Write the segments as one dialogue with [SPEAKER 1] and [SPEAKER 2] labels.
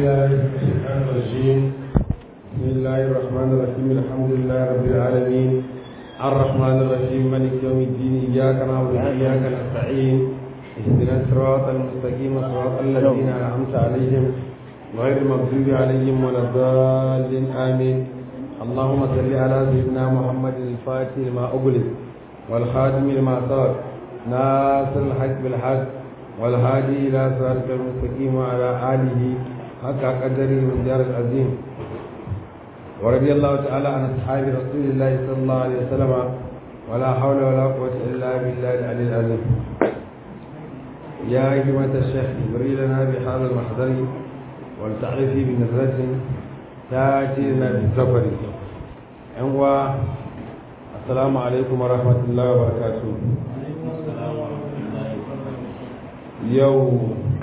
[SPEAKER 1] بالله من الشيطان الرجيم بسم الله الرحمن الرحيم الحمد لله رب العالمين الرحمن الرحيم مالك يوم الدين إياك نعبد وإياك نستعين اهدنا الصراط المستقيم صراط الذين أنعمت عليهم غير المغضوب عليهم ولا الضالين آمين اللهم صل على سيدنا محمد الفاتح لما أغلق والخاتم لما سبق ناصر الحق بالحق والهادي إلى صراطك المستقيم وعلى آله حق قدره من دار العظيم ورضي الله تعالى عن أصحاب رسول الله صلى الله عليه وسلم ولا حول ولا قوة إلا بالله العلي العظيم يا أيها الشيخ ابري لنا بهذا المحضر ولتعرفي بنظرة تأتي لنا بالسفر أنوا السلام عليكم ورحمة الله وبركاته yau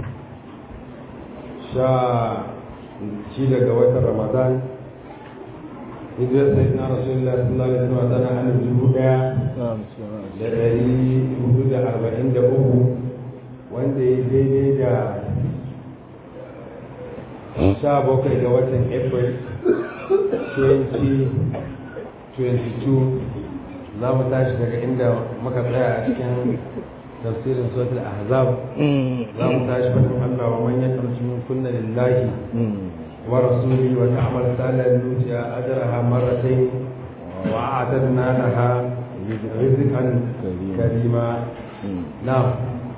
[SPEAKER 1] sha shi daga watan ramadan hijirar sai na rasulullah sallallahu alaihi wasallam tana hannun dubu daya da dari hudu da arba'in da uku wanda ya daidai da sha bakwai ga watan april 2022 za mu tashi daga inda muka tsaya a cikin tafsirin suratul ahzab za mu tashi fadin Allah wa man yaqnutu min kunna lillahi wa rasulihi wa ta'mal salan nutiya ajraha marratayn wa a'tadna laha rizqan karima na'am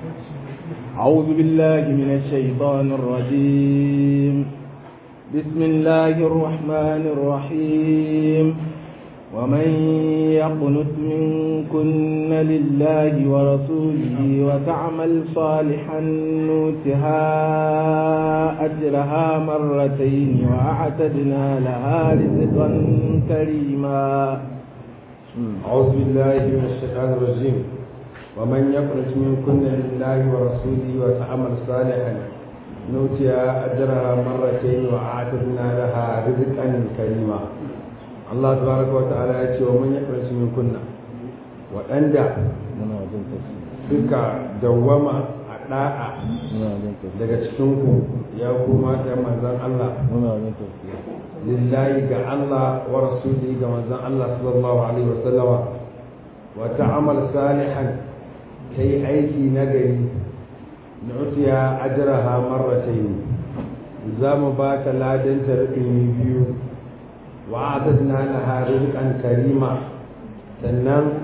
[SPEAKER 2] أعوذ بالله من الشيطان الرجيم بسم الله الرحمن الرحيم ومن يقنت منكن لله ورسوله وتعمل صالحا نوتها أجرها مرتين وأعتدنا لها رزقا كريما
[SPEAKER 1] أعوذ بالله من الشيطان الرجيم ومن يقنت منكن لله ورسوله وتعمل صالحا نوتها أجرها مرتين وأعتدنا لها رزقا كريما Allah tabaraka wa ta'ala ya ce wa man yakrasu min kunna waɗanda suka dawwama a da'a daga cikin ku ya kuma ta manzon Allah lillahi ga Allah wa rasuli ga manzon Allah sallallahu alaihi wa sallama wa ta'amal salihan kai aiki nagari nu'tiya ajraha marratayn za mu ba ta ladan ta biyu wa'adadna laha rizqan karima sannan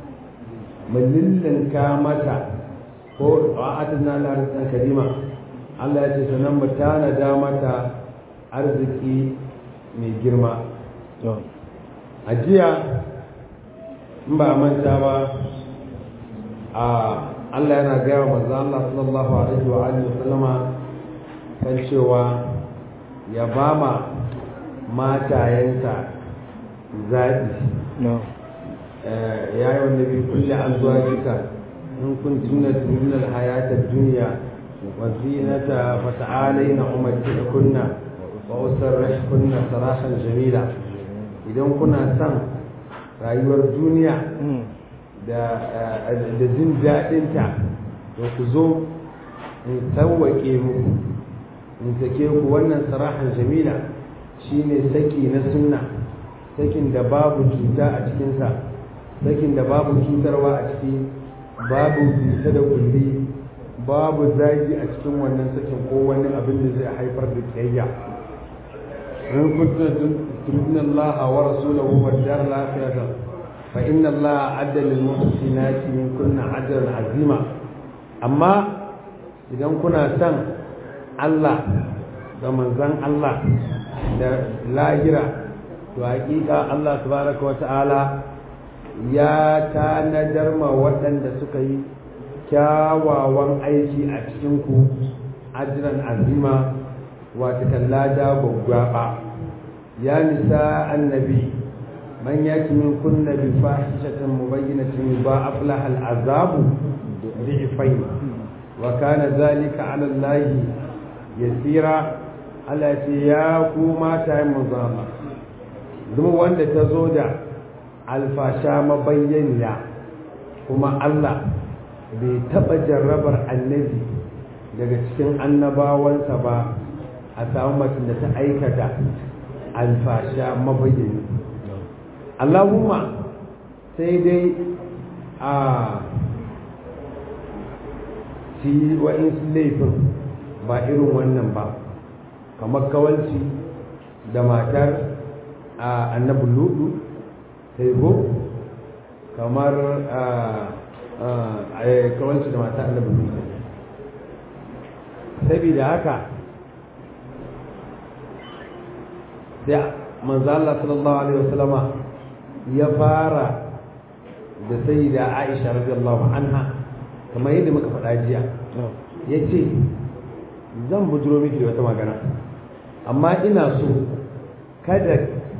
[SPEAKER 1] mulillinka mata ko wa'adadna laha rizqan karima Allah ya ce sannan mu tanada mata arziki mai girma a jiya in ba manta ba a Allah yana gaya wa manzo Allah sallallahu alaihi wa alihi wa sallama kan cewa ya bama matayensa zaɓi ya yi wanda bi kulle an zuwa jika in kun tuna tunan hayatar duniya wa zinata fa ta'alaina umarci kunna wa usarrash kunna sarahan jamila idan kuna son rayuwar duniya da jin daɗinta to ku zo in sauwaƙe muku in sake ku wannan sarahan jamila shine saki na sunna sakin da babu cuta a cikinsa sakin da babu cutarwa a ciki babu bisa da kulli babu zagi a cikin wannan sakin ko wani abin da zai haifar da kiyayya in kuntum turidna Allah wa rasulahu wa dar al-akhirah fa inna Allah adda lil muhsinati min kunna ajran azima amma idan kuna son Allah da manzon Allah da lahira to hakika Allah tabaraka wa ta'ala ya tanadar ma waɗanda suka yi kyawawan aiki a cikin ku ajran azima wata kallada gwaggwaba ya nisa annabi man yaki min kunna bi fahishatin mubayyinatin ba aflaha al'azabu bi'fayn wa kana zalika 'ala Allah yasira Allah ce ya ku mata yin manzama duk wanda ta zo da alfasha mabayyaniya kuma Allah bai taɓa jarrabar annabi daga cikin annabawansa ba a samu mutum da ta aikata alfasha mabayyani Allahumma sai dai a ci wa'insu laifin ba irin wannan ba kamar kawalci da matar a annabi ludu sai go kamar kawalci da matar annabi ludu saboda haka sai manzo Allah sallallahu alaihi wasallama ya fara da sayyida Aisha radiyallahu anha kamar yadda muka faɗa jiya yace zan bujuro miki da wata magana amma ina so kada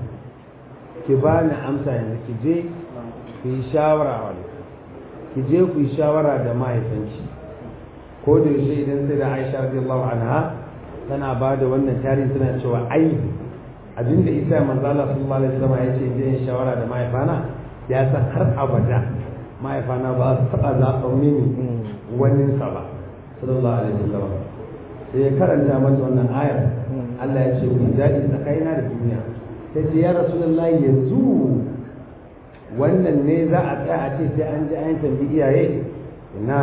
[SPEAKER 1] ki bani amsa yanzu ki je ki yi shawara wani ki je ku yi shawara da mahaifinki ko da yaushe idan sai da Aisha radiyallahu anha tana ba da wannan tarihi tana cewa ai abinda isa manzo Allah sallallahu alaihi wasallam ya ce je yin shawara da mahaifana ya san har abada mahaifana ba su taɓa zaɓen mini wani sa ba sallallahu alaihi wasallam sai ya karanta mata wannan ayar Allah ya ce ku daɗi tsakanina da duniya ta ce ya rasulullahi yanzu wannan ne za a tsaya a ce sai an ji an tambi iyaye na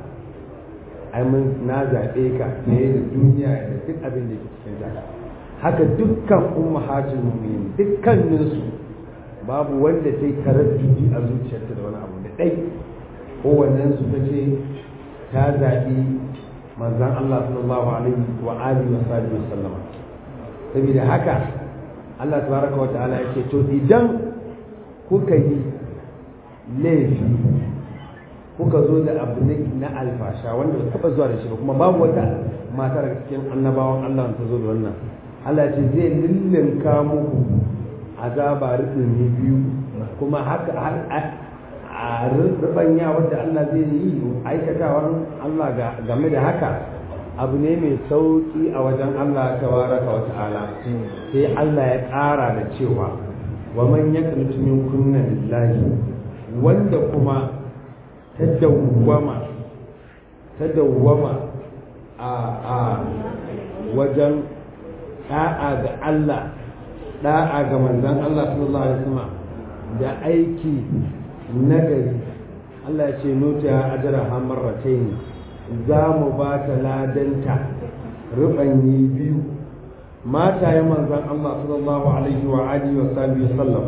[SPEAKER 1] ai mun na zaɓe ka ne da duniya da duk abin da ke cikin ta haka dukkan ummahatul mu'minin dukkaninsu babu wanda ta yi taraddudi a zuciyarta da wani abu da ɗai kowannen su ta ce ta zaɓi manzan Allah sallallahu alaihi wa alihi wa sahbihi wa sallama saboda haka Allah tabaraka wa ta'ala yake to idan kuka yi laifi kuka zo da abu na alfasha wanda ba taɓa zuwa da shi ba kuma babu wata matar cikin annabawan Allah ta zo da wannan Allah ce zai lullunka muku azaba rubin biyu kuma haka a rubanya wadda Allah zai yi aikatawan Allah game da haka abu ne mai sauki a wajen Allah tabaraka wa ta'ala sai Allah ya ƙara da cewa wa man yaqnutu min kunna lillahi wanda kuma ta dawwama ta dawwama a a wajen da'a ga Allah da'a ga manzon Allah sallallahu alaihi wasallam da aiki nagari Allah ya ce nuta ajra hamarratain za mu ba ta ladanta rubanyi biyu mata ya manzon Allah sallallahu alaihi wa alihi wa sahbihi sallam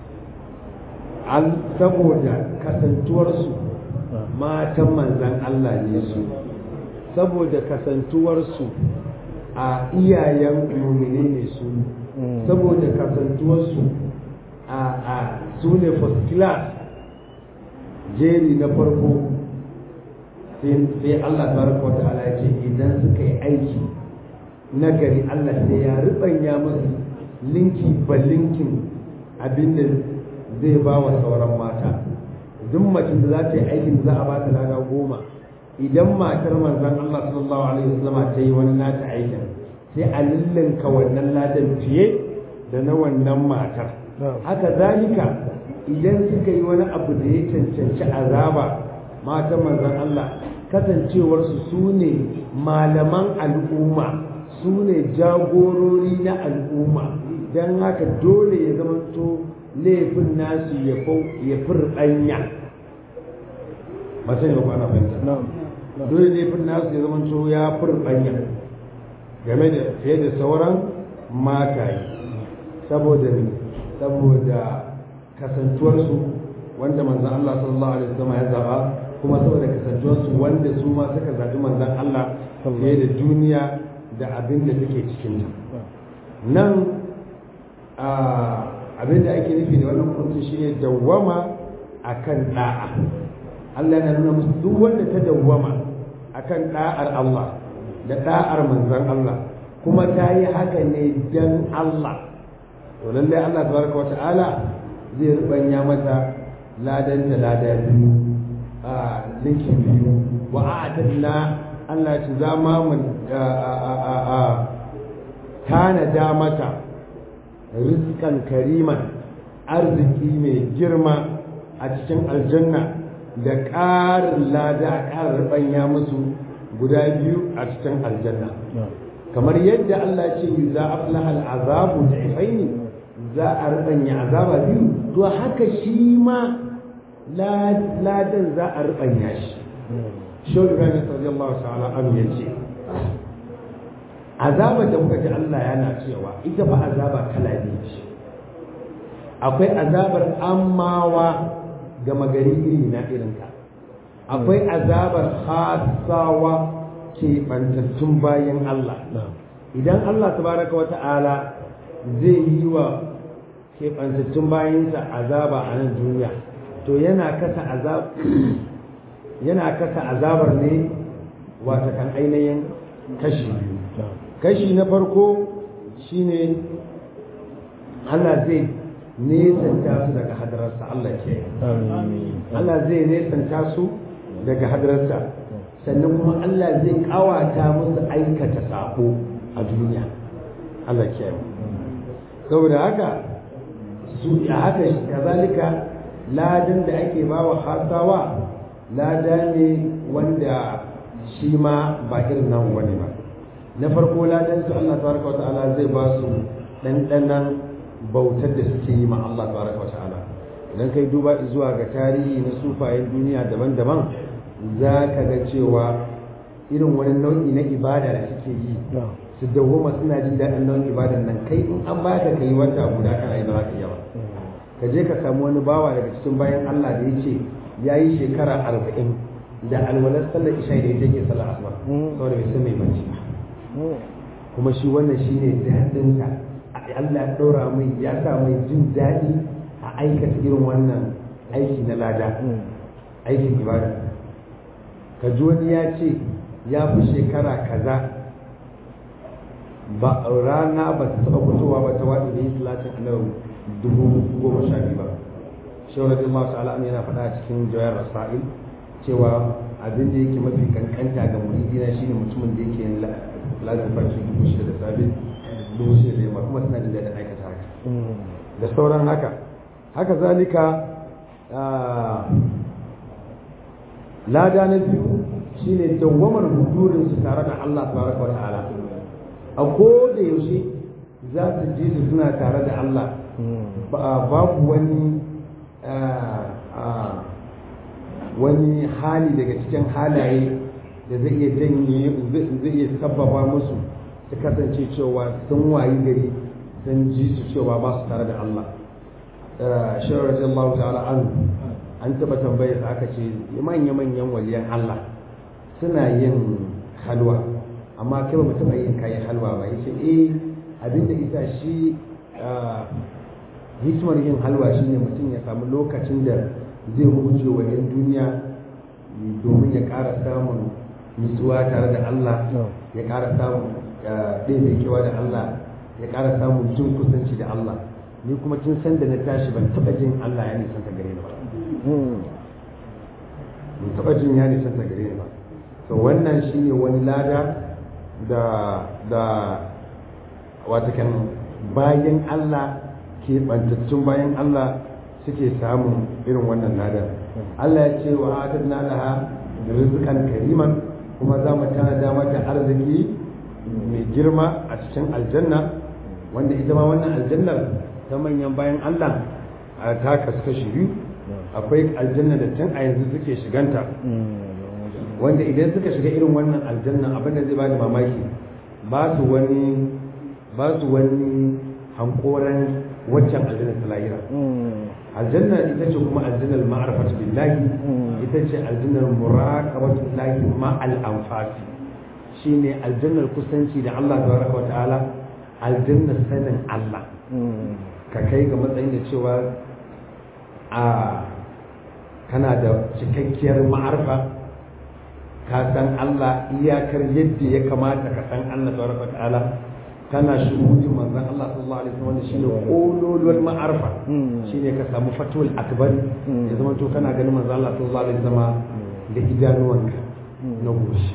[SPEAKER 1] al saboda kasantuwarsu matan manzon Allah ne su saboda kasantuwarsu a iyayen mumine ne su saboda kasantuwarsu a a su ne first class jeri na farko sai Allah tabaraka wa ta'ala ya ce idan suka yi aiki nagari Allah sai ya ribanya musu linki ba linkin abinda zai ba wa sauran mata duk macin da za ta yi aikin za a ba ta lada goma idan matar manzon Allah sallallahu alaihi wasallam ta yi wani nata aikin sai a lillinka wannan ladan fiye da na wannan matar haka zalika idan suka yi wani abu da ya cancanci azaba matan manzon Allah kasancewarsu su ne malaman al'umma su ne jagorori na al'umma don haka dole ya zamanto laifin nasu ya furɗanya mace ne ba kwana fahimta dole laifin nasu ya zamanto ya furɗanya game da fiye da sauran mataye saboda saboda kasantuwarsu wanda manzan Allah sallallahu alaihi wasallam ya zaba kuma saboda kasantuwarsu wanda su ma suka zaɓi manzan Allah fiye da duniya da abin da take cikin ta nan abin da ake nufi da wannan hukunci shine dawwama akan da'a Allah yana nuna musu duk wanda ta dawwama akan da'ar Allah da da'ar manzan Allah kuma ta yi haka ne dan Allah to lallai Allah tabaraka wa ta'ala zai rubanya mata ladan da lada biyu a linki biyu wa a'tadna Allah ci zama mu tanada mata rizkan kariman arziki mai girma a cikin aljanna da ƙarin lada a ƙarar rubanya musu guda biyu a cikin aljanna kamar yadda Allah ya ce za aflaha al'azabu da'ifaini za a rubanya azaba biyu to haka shi ma ladan za a rubanya shi shau ibrahim radiyallahu ta'ala anhu yace azaba da kuka ji Allah yana cewa ita fa azaba kala biyu ce akwai azabar ammawa ga magari iri na irinka akwai azabar hasawa ke bantattun bayan Allah idan Allah tabaraka wa ta'ala zai yi wa keɓantattun bayansa azaba a nan duniya to yana kasa azab yana kasa azabar ne wata kan ainihin kashi biyu kashi na farko shine Allah zai nesanta su daga hadararsa Allah ke Allah zai nesanta su daga hadararsa sannan kuma Allah zai kawata musu aikata sabo a duniya Allah ke saboda haka su a haka kazalika ladan da ake bawa hasawa lada ne wanda shi ma ba irin nan wani ba na farko ladan su Allah tabaraka wa ta'ala zai ba su ɗanɗanan bautar da suke yi ma Allah tabaraka wa ta'ala idan kai duba zuwa ga tarihi na sufayen duniya daban-daban za ka ga cewa irin wani nau'i na ibada da suke yi su dawoma suna jin daɗin nau'in ibadan nan kai in an baka ka yi wata guda kana yi ba za ka iya ba ka je ka samu wani bawa daga cikin bayan Allah da ya ce ya yi shekara arba'in da alwalar sallar isha da ya ke sallar asuba saboda bai san mai bacci ba kuma shi wannan shi ne daɗinsa Allah ya ɗora mai ya sa mai jin daɗi a aikata irin wannan aiki na lada aikin ibada ka ji wani ya ce ya fi shekara kaza ba rana ba ta taɓa fitowa ba ta waɗi da yi talatin annabi dubu goma sha biyu ba shawar da Allah ta'ala an yana faɗa a cikin jawayar rasa'il cewa abin da yake mafi kankanta ga muridina shine mutumin da yake yin lazim farki dubu shida da safe dubu shida da yamma kuma suna jin daɗin aikata haka da sauran haka haka zalika lada na biyu shine dawwamar hudurin su tare da Allah tabaraka wa ta'ala a ko da yaushe za su ji su suna tare da Allah babu wani wani hali daga cikin halaye da zai iya janye zai iya sababa musu su kasance cewa sun wayi gari sun ji su cewa ba su tare da Allah shirar radiyallahu ta'ala an an taba tambayar sa aka ce manya-manyan waliyan Allah suna yin halwa amma kai ba mu taba yin kayan halwa ba yace eh abinda isa shi hikimar yin halwa shine mutum ya samu lokacin da zai huce wa yan duniya domin ya ƙara samun nutsuwa tare da Allah ya ƙara samun ɗaya kewa da Allah ya ƙara samun jin kusanci da Allah ni kuma tun san da na tashi ban taɓa jin Allah ya nisan ta gare ni ba ban taɓa jin ya nisan ta gare ni ba to wannan shine wani lada da da watakan bayan Allah ke bantattun bayan Allah suke samun irin wannan ladan Allah ya ce wa atadna laha rizqan kariman kuma za mu tanada mata arziki mai girma a cikin aljanna wanda ita ma wannan aljannar ta manyan bayan Allah a ta kasu kashi biyu akwai aljanna da tun a yanzu suke shiganta wanda idan suka shiga irin wannan aljanna abin da zai bada mamaki ba su wani ba su wani hankoran waccan aljanna ta lahira aljanna ita ce kuma aljannar ma'arfatu billahi ita ce aljannar muraqabatu billahi ma al anfasi shine aljannar kusanci da Allah tabaraka wa ta'ala aljannar sanin Allah ka kai ga matsayin da cewa a kana da cikakkiyar ma'arfa ka san Allah iyakar yadda ya kamata ka san Allah tabaraka wa ta'ala kana shuhudin manzon Allah sallallahu alaihi wasallam shine kololuwar ma'arfa shine ka samu fatul akbar ya zama to kana ganin manzon Allah sallallahu alaihi wasallam da idanuwanka na goshi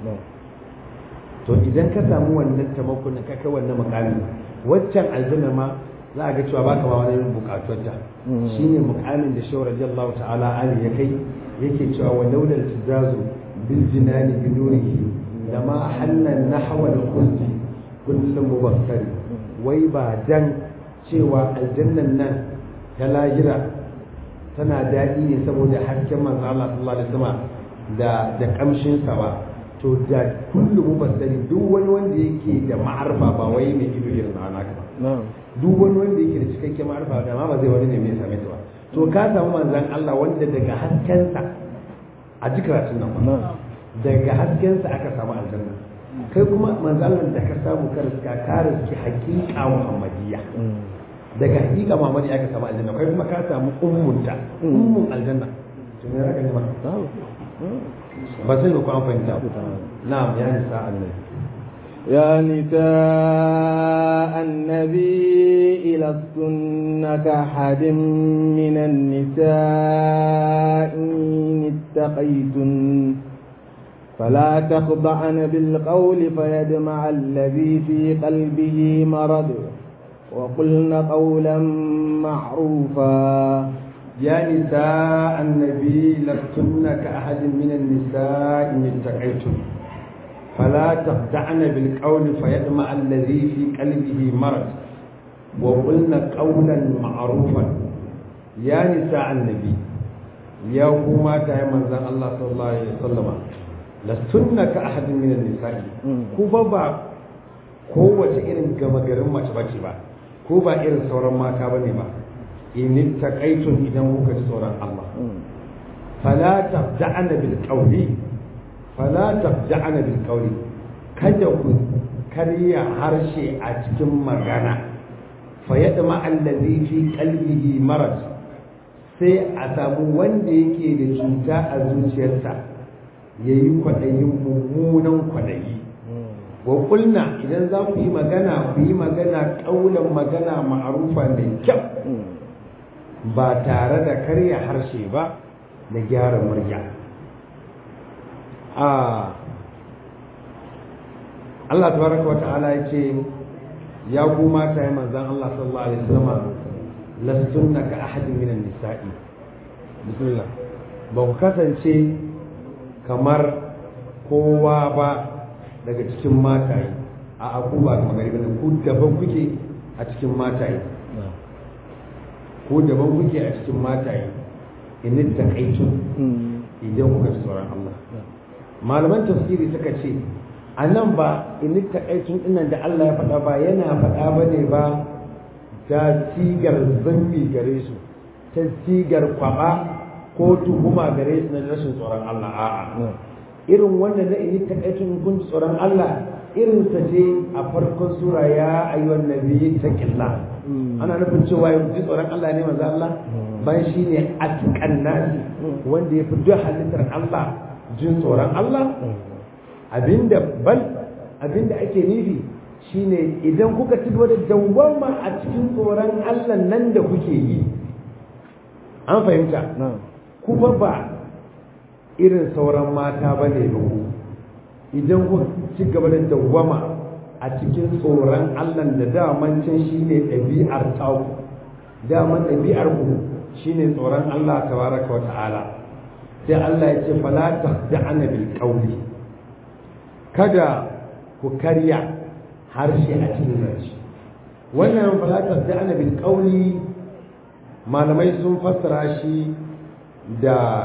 [SPEAKER 1] to idan ka samu wannan taimakon ka kai wannan makami waccan aljanna ma za a ga cewa baka ma wani bukatuwarta shine mukamin da shawar radiyallahu ta'ala ali ya kai yake cewa wa laulal tizazu bil jinani bi nurihi lama hanna nahwa al khuldi kullum mubakkari wai ba dan cewa aljannan nan ta lahira tana daɗi ne saboda hasken manzo Allah sallallahu alaihi wasallam da da kamshin sa ba to da kullum mubakkari duk wani wanda yake da ma'arfa ba wai mai ido irin na naka ba duk wani wanda yake da cikakken ma'arfa da ma ba zai wani ne mai same ta ba to ka samu manzon Allah wanda daga haskensa a ji karatun nan ba daga haskensa aka samu aljanna kai kuma manzalan da ka samu ka riska ka riski hakika muhammadiyya daga hakika muhammadiyya aka samu aljanna kai kuma ka samu ummunta ummun aljanna to me raka ne ba ba sai ku an fahimta na'am ya nisa annabi
[SPEAKER 2] يا نساء النبي لستن كأحد من النساء إن اتقيتن فلا تخضعن بالقول فيدمع الذي في قلبه مرض وقلن قولا معروفا
[SPEAKER 1] يا نساء النبي لستن كأحد من النساء إن اتقيتن فلا تخدعن بالقول فيطمع الذي في قلبه مرض وقلن قولا معروفا يا نساء النبي يا كما تاي منزل الله صلى الله عليه وسلم لستن كأحد من النساء كوبا با kowace irin gama garin mace bace ba ko ba irin sauran mata bane ba in taqaitun idan kuka ji tsoron Allah fala tabda'na bil qawli fala tabda'na bil qawli kada ku karya harshe a cikin magana fa yadma allazi fi qalbihi marad sai a samu wanda yake da cuta a zuciyarsa yayi kwadayin mummunan kwadayi wa kulna idan za ku yi magana ku yi magana kaulan magana ma'arufa mai kyau ba tare da karya harshe ba da gyara murya Allah tabaraka wa ta'ala ya ce ya ku mata ya manzan Allah sallallahu alaihi wasallam lastunna ka ahadin minan nisa'i bismillah ba ku kasance kamar kowa ba daga cikin mataye a aku ba kamar gari bane ku daban kuke a cikin mataye ku daban kuke a cikin mataye in taqaitu idan kuka ji tsoron Allah malaman tafsiri suka ce a nan ba in taqaitun dinnan da Allah ya faɗa ba yana faɗa bane ba ta sigar zambi gare su ta sigar kwaba ko tuhuma gare su na rashin tsoron Allah a'a irin wanda na in taqaitun kun tsoron Allah irin sa ce a farkon sura ya ayyuhan nabiyyi taqillah ana nufin cewa ya ji tsoron Allah ne manzo Allah ban shi ne atqan nasi wanda ya fi duk halittar Allah jin tsoron Allah abinda bal abinda ake nufi shine idan kuka ci gaba da dawwama a cikin tsoron Allah nan da kuke yi an fahimta kuma ba irin sauran mata bane ba ku idan kuka ci gaba da dawwama a cikin tsoron Allah da daman can shine ɗabi'ar taku daman ɗabi'ar ku shine tsoron Allah tabaraka wa ta'ala sai Allah ya ce fala tahda'ana bil qawli kada ku karya harshe a cikin zance wannan fala tahda'ana bil qawli malamai sun fassara shi da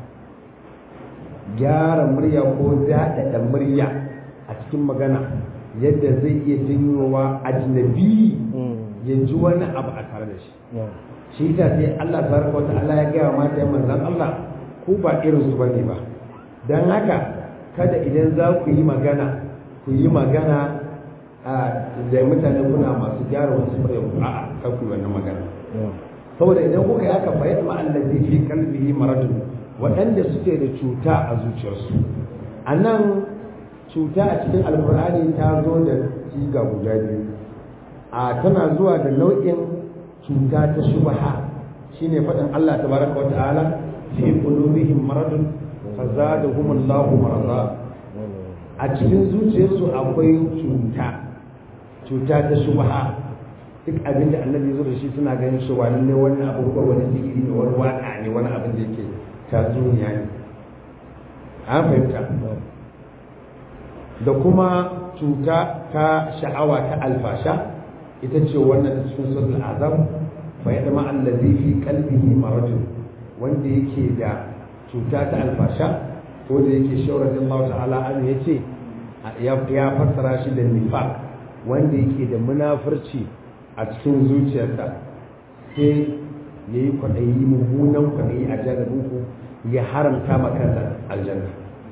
[SPEAKER 1] gyara murya ko daɗaɗa murya a cikin magana yadda zai iya janyowa ajnabi ya ji wani abu a tare da shi shi ta sai Allah tabaraka wa ta'ala ya gaya mata ya manzan Allah ku ba irin su bane ba dan haka kada idan za ku yi magana ku yi magana da mutane kuna masu gyara wasu murya ku a'a kar ku yi wannan magana saboda idan kuka yi haka fa yadda allazi fi qalbihi maradun waɗanda suke da cuta a zuciyarsu a nan cuta a cikin alkur'ani ta zo da siga guda biyu a tana zuwa da nau'in cuta ta shubha shine faɗin Allah tabaraka wa ta'ala fi qulubihim maradun fazadahum Allahu marada a cikin zuciyarsu akwai cuta cuta ta shubha duk abin da annabi zo da shi suna ganin shi wani ne wani abu ko wani zikiri ne wani waka ne wani abin da yake tatsuniya ne an fahimta da kuma cuta ta sha'awa ta alfasha ita ce wannan ta cikin suratul azam fa yadma allazi fi qalbihi maradun wanda yake da cuta ta alfasha ko da yake shaurar Allah ta'ala an yace ya fassara shi da nifaq wanda yake da munafurci a cikin zuciyarsa sai yayi kwaɗayi mummunan kwaɗayi a jannabinku ya haramta ma kansa aljanna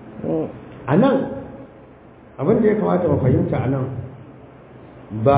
[SPEAKER 1] a nan abin da ya kamata mu fahimta a nan ba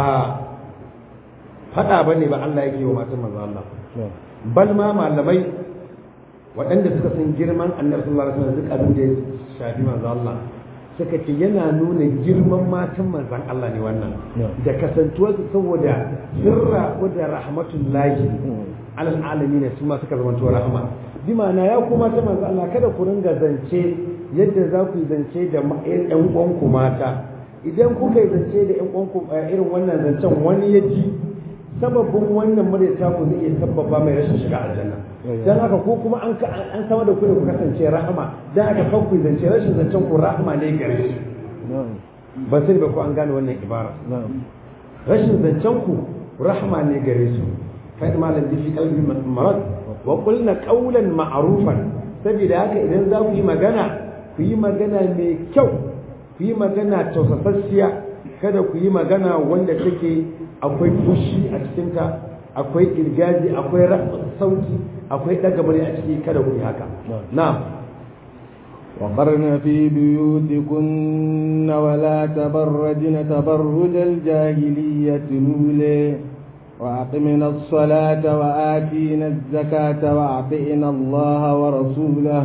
[SPEAKER 1] faɗa ba ne ba Allah yake wa matan manzo Allah bal ma malamai waɗanda suka san girman annabi sallallahu alaihi wasallam duk abin da ya shafi manzo Allah suka ce yana nuna girman matan manzon Allah ne wannan da kasantuwar saboda sirra da rahmatullahi alal alamin su ma suka zama rahama bi ma'ana ya kuma ta manzo Allah kada ku ringa zance yadda za ku yi zance da ƴan uwanku mata idan kuka yi zance da ƴan uwanku irin wannan zancen wani ya ji sababin wannan muryata ku zai iya sababa mai rashin shiga aljanna dan haka ko kuma an an sama da ku da ku kasance rahama dan haka kan ku zance rashin zancen ku rahama ne gare shi ba sai ba ku an gane wannan ibara rashin zancen ku rahama ne gare su fa malam bi fi qalbi marad wa qulna qawlan ma'rufan saboda haka idan za ku yi magana ku yi magana mai kyau ku yi magana tausasassiya kada ku yi magana wanda take akwai fushi a cikinta akwai irgazi akwai sauti akwai daga murya a ciki kada ku yi haka na'am
[SPEAKER 2] وقرن في بيوتكن ولا تبرجن تبرج الجاهلية الأولى وأقمنا الصلاة وآتينا الزكاة وأطعنا الله ورسوله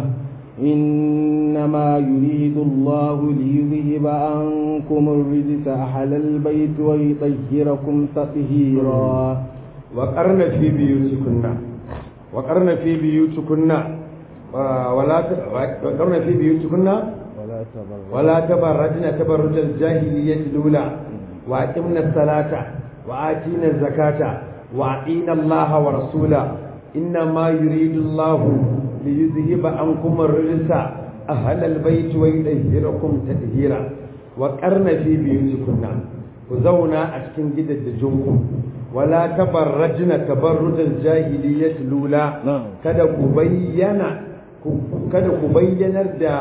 [SPEAKER 2] إنما يريد الله ليذهب عنكم الرجس أهل البيت ويطهركم تطهيرا
[SPEAKER 1] وقرن في بيوتكن وقرن في بيوتكن ولا وقرن في بيوتكن ولا تبرجن تبرج الجاهلية الأولى وأقمنا الصلاة وآتينا الزكاة وأطينا الله ورسوله إنما يريد الله ليذهب عنكم الرجس أهل البيت ويطهركم تطهيرا وقرن في بيوتكن وزونا أشكن جدد جنكم ولا تبرجن تبرج الجاهلية الأولى kada ku bayyana kada ku bayyanar da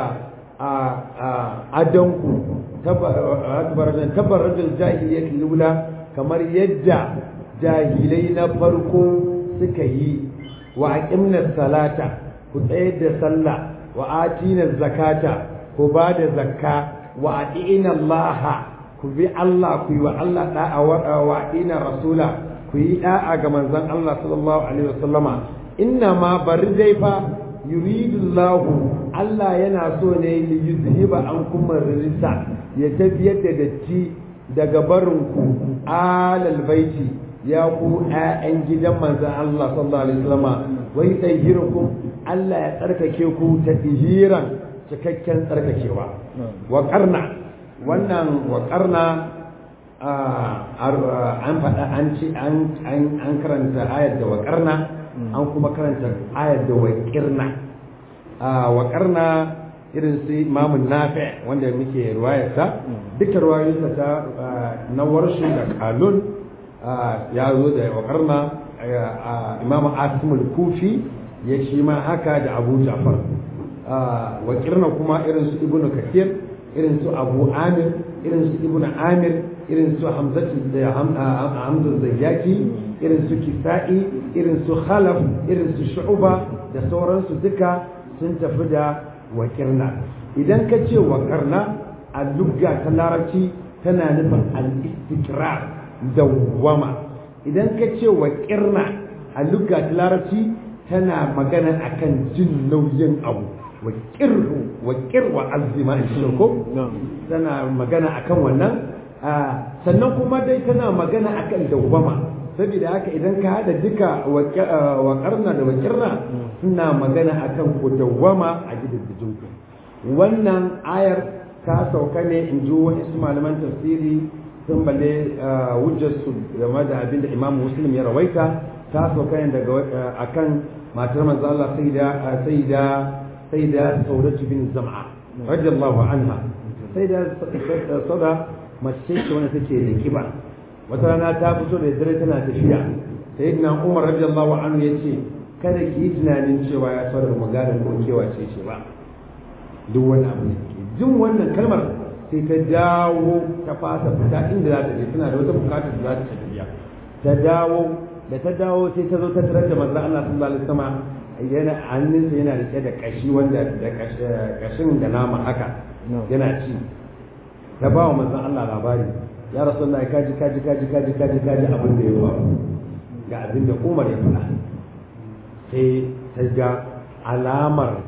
[SPEAKER 1] adanku tabarrajin jahiliyyar lula kamar yadda jahilai na farko suka yi wa aqimna salata ku tsayar da sallah wa atina zakata ku ba da zakka wa atina Allah ku bi Allah ku yi wa Allah da'a wa atina rasula ku yi da'a ga manzon Allah sallallahu alaihi wasallama inna ma bari dai fa yuridu Allah Allah yana so ne li yuzhiba ankum rijsa ya tafiyar da datti daga barinku alal baiti ya ku ƴaƴan gidan manzon Allah sallallahu alaihi wasallama wai tahirukum Allah ya tsarkake ku ta tihiran cikakken tsarkakewa wa qarna wannan wa qarna an faɗa an ci an karanta ayar da wa qarna an kuma karanta ayar da wa qirna wa qarna irin su imamun nafi wanda muke ruwayarsa duka ruwayoyinsa ta na warshu da kalun ya zo da wakarna imamu asimul kufi ya shi ma haka da abu jafar wakirna kuma irin su ibnu kathir irin su abu amir irin su ibnu amir irin su hamzatu da hamza zayyaki irin su kisa'i irin su khalaf irin su shu'ba da sauransu duka sun tafi da wakirna idan ka ce wakarna a lugga ta larabci tana nufin al-istikrar dawwama idan ka ce wakirna a lugga ta larabci tana magana akan jin nauyin abu wakirhu wakir wa azima in ko tana magana akan wannan sannan kuma dai tana magana akan dawwama saboda haka idan ka hada duka waƙarna da wakirna suna magana akan ku dawwama a gidajen ku wannan ayar ta sauka ne in ji wani su malaman tafsiri sun balle hujjarsu game da abin da imam muslim ya rawaita ta sauka ne daga akan matar manzo Allah sayyida sayyida sayyida saudatu bin zam'a radiyallahu anha sayyida sauda mace ce wanda take da kiba wata rana ta fito da dare tana tafiya sayyidina Umar radiyallahu anhu yace kada ki yi tunanin cewa ya saurar magana ko kewa ce ce ba duk wani abu ne jin wannan kalmar sai ta dawo ta fasa fita inda za ta je tana da wata bukatar da za ta tafiya ta dawo da ta dawo sai ta zo ta tarar da manzon Allah sallallahu alaihi wasallam yana hannunsa yana rike da kashi wanda da kashin da nama haka yana ci ta ba wa manzon Allah labari ya rasulullahi kaji kaji kaji kaji kaji kaji abin da ya faru ga abin da Umar ya faɗa sai ta ga alamar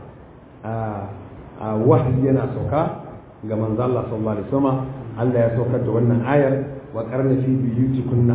[SPEAKER 1] a wahayi yana sauka ga manzo Allah sallallahu alaihi wasallam Allah ya saukar da wannan ayar wa qarna fi biyutikunna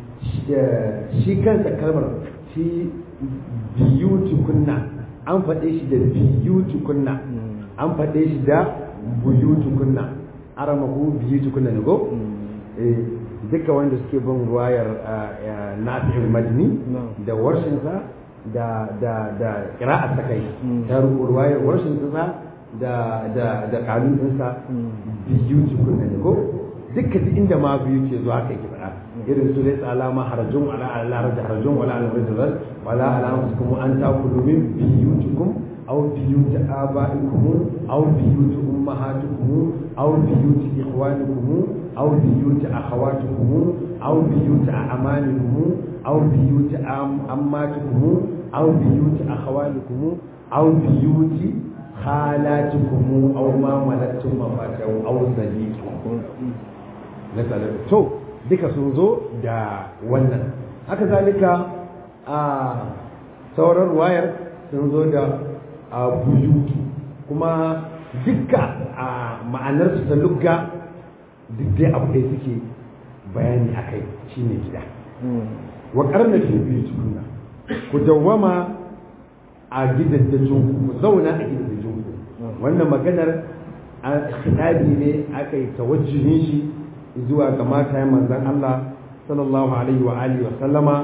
[SPEAKER 1] shi kansa kalmar fi biyutikunna an faɗe shi da biyutikunna an faɗe shi da buyutikunna aramahu biyutikunna ne go duka wanda suke bin ruwayar nafi'ul madini da warshinsa da da da qira'at ta kai ta ruwayar warshin sa da da da kanun ɗinsa biyu cikin ne ko duka duk inda ma biyu ke zuwa kai ki faɗa irin su dai alama harajun ala ala haraj harajun wala ala rajul wala ala anfusikum an ta'kulu min biyutikum aw biyut abaikum aw biyut ummahatikum aw biyut ikhwanikum aw biyut akhawatikum aw biyut amanikum aw biyut ammatikum aw biyut akhawalikum aw biyut khalatukum aw ma malaktum mafatahu aw sadiqukum nasala to duka sun zo da wannan haka zalika a sauran wayar sun zo da buyutu kuma dukka a ma'anar su ta lugga duk dai abu ɗaya suke bayani akai shine gida wa karna fi buyutukunna ku dawwama a gidajen ku zauna a gidajen ku wannan maganar khitabi ne aka yi tawajjuhin shi zuwa ga matayen manzon Allah sallallahu alaihi wa alihi wa sallama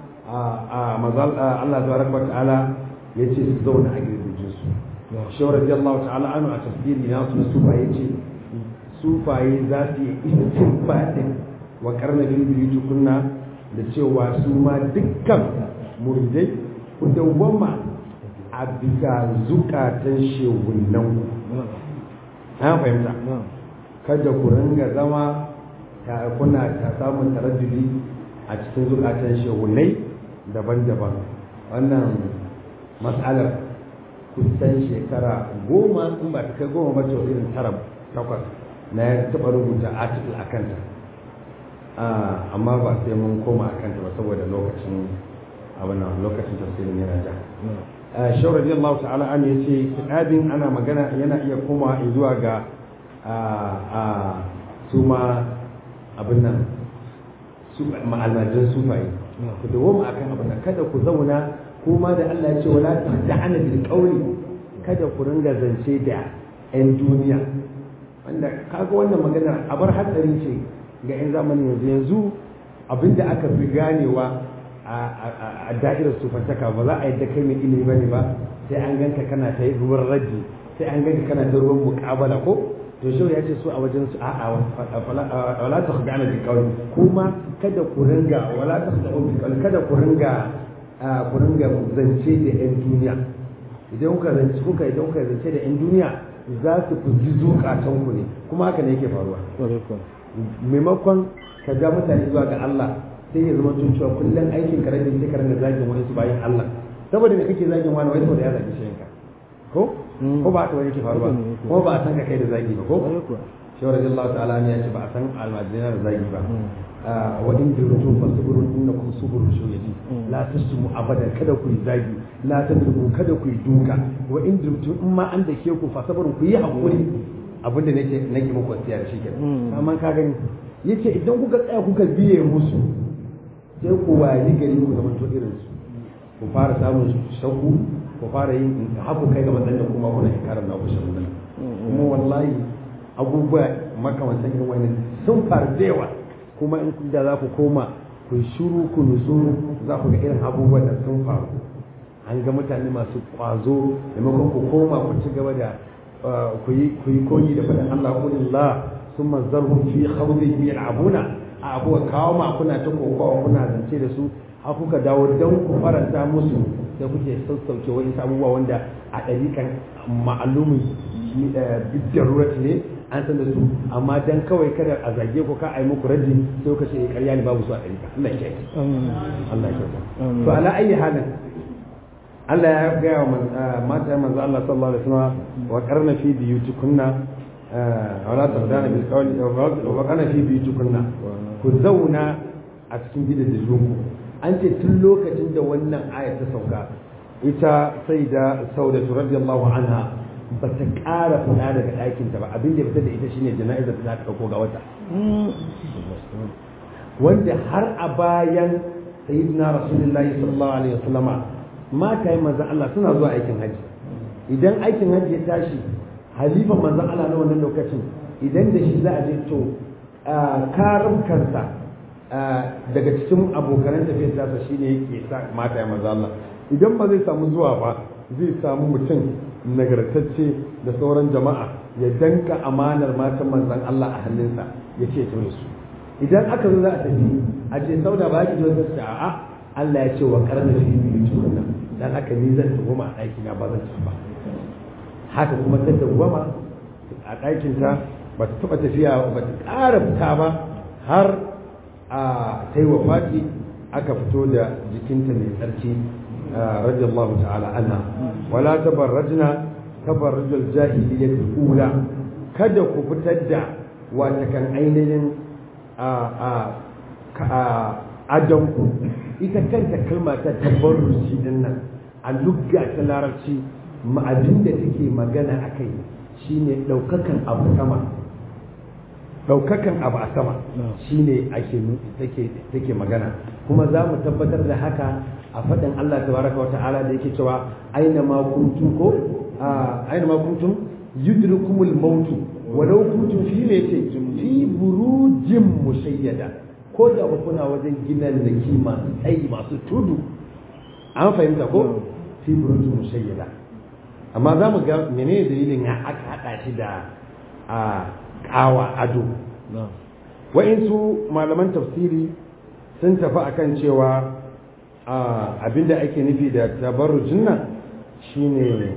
[SPEAKER 1] a mazal Allah tabaraka wa ta'ala yace su zauna a gidajen su shi radiyallahu ta'ala anhu a tafsiri na su sufa yace sufaye za su yi istinbadin wa karna bil kunna da cewa su ma dukkan muridai ku dawwama a bisa zukatan shegunan na fahimta kada ku ringa zama kuna ta samun taraddudi a cikin zukatan shegunai daban-daban wannan matsalar kusan shekara goma in ba ta kai goma ba ta irin tara takwas na ya taɓa rubuta article a kanta amma ba sai mun koma a kanta ba saboda lokacin abin lokacin tafsirin yana ja shau radiyallahu ta'ala an yace kitabin ana magana yana iya koma zuwa ga su ma abin nan ma'almajin sufaye ku dawo mu akan abin nan kada ku zauna kuma da Allah ya ce wala ta'ana bil qawli kada ku ringa zance da yan duniya wanda kaga wannan magana abar hatsari ce ga yan zamani yanzu yanzu abinda aka fi ganewa a da'irar sufantaka ba za a yadda kai mai ilimi bane ba sai an ganka kana ta ruwan raji sai an ganka kana ta ruwan muƙabala ko to shau ya ce su a wajen su a'a wala ta khudana bi qawli kuma kada ku ringa wala ta khudana bi qawli kada ku ringa ku ringa zance da yan duniya idan kuka zance kuka idan kuka zance da yan duniya za su fuji zukatan ku ne kuma haka ne yake faruwa maimakon ka ga mutane zuwa ga Allah sai ya zama tun cewa kullum aikin ka rabin sai ka ringa zagin wani su bayan Allah saboda me kake zagin wani wani saboda ya zagi shi yanka ko ko ba ta wani ke faruwa ko ba a san ka kai da zagi ba ko shi radiyallahu ta'ala ne ya ce ba a san almajina da zagi ba wa in dirtu fasburu innakum suburu shuyadi la tasmu abadan kada ku yi zagi la tadrubu kada ku yi duka wa in dirtu in ma an dake ku fasburu ku yi hakuri abinda nake nake muku wasiya da shi kenan amma ka gani yace idan kuka tsaya kuka biye musu sai ku wayi gari ku zama to irin su ku fara samun shakku ku fara yin haku kai ga matsayin da kuma kuna inkarar na ku shirin nan kuma wallahi abubuwa makamantan irin wani sun faru da yawa kuma in da za ku koma ku shuru ku nutsu za ku ga irin abubuwan da sun faru an ga mutane masu kwazo maimakon ku koma ku ci gaba da ku yi koyi da faɗin Allah kulillah sun mazarhum fi khawdihim yal'abuna a kuka kawo ma kuna ta kokawa kuna zance da su har kuka dawo don ku faranta musu da kuke sassauke wani abubuwa wanda a ɗariƙan ma'alumin bidarurat ne an san da su amma dan kawai kada a zage ku ka a yi muku raddi sai kuka ce ƙarya ne babu su a ɗariƙa Allah ya kiyaye Allah ya kiyaye to ala ayi halin Allah ya gaya wa mata manzo Allah sallallahu alaihi wasallam wa qarna fi biyutikunna wala tardana bil qawli wa qarna fi biyutikunna ku zauna a cikin gidajenku an ce tun lokacin da wannan aya ta sauka ita sai da saudatu radiyallahu anha ba ta ƙara fita daga ɗakinta ba abin da ya fita da ita shine jana'izar da za ta ɗauko ga wata wanda har a bayan sayyidina rasulullahi sallallahu alaihi wasallama mata yi manzan Allah suna zuwa aikin haji idan aikin haji ya tashi halifan manzan Allah na wannan lokacin idan da shi za a je to karin kansa daga cikin abokanan tafiyar tasa shine yake sa mata ya manzan Allah idan ba zai samu zuwa ba zai samu mutum nagartacce da sauran jama'a ya danka amanar matan manzan Allah a hannunsa ya ce to su idan aka zo za a tafi a ce sauda ba ki zo ta a'a Allah ya ce wa karna fi biyu tukunna dan haka ni zan tuhuma a ɗaki na ba zan ci ba haka kuma ta tuhuma a ɗakin ta ba ta taɓa tafiya ba ta ƙara fita ba har a ta yi wafati aka fito da jikinta mai tsarki radiyallahu ta'ala anha wala tabarrajna tabarrujul jahiliyyah ula kada ku fitar da wata kan ainihin a a adonku ita kanta kalma ta tabarruci din nan a lugga ta larabci abin da take magana a kai shine ɗaukakan abu sama ɗaukakan abu a sama shine ake take magana kuma za mu tabbatar da haka a faɗin Allah tabaraka wa ta'ala da yake cewa aina ma kuntum ko aina ma kuntum yudrikumul mautu walau kuntum fi me ce fi burujin mushayyada ko da ba kuna wajen ginan da kima tsayi masu tudu an fahimta ko fi burujin mushayyada amma za mu ga menene dalilin ya aka haɗa shi da a ƙawa ado wa'insu malaman tafsiri sun tafi akan cewa abinda ake nufi da tabarrujin nan shine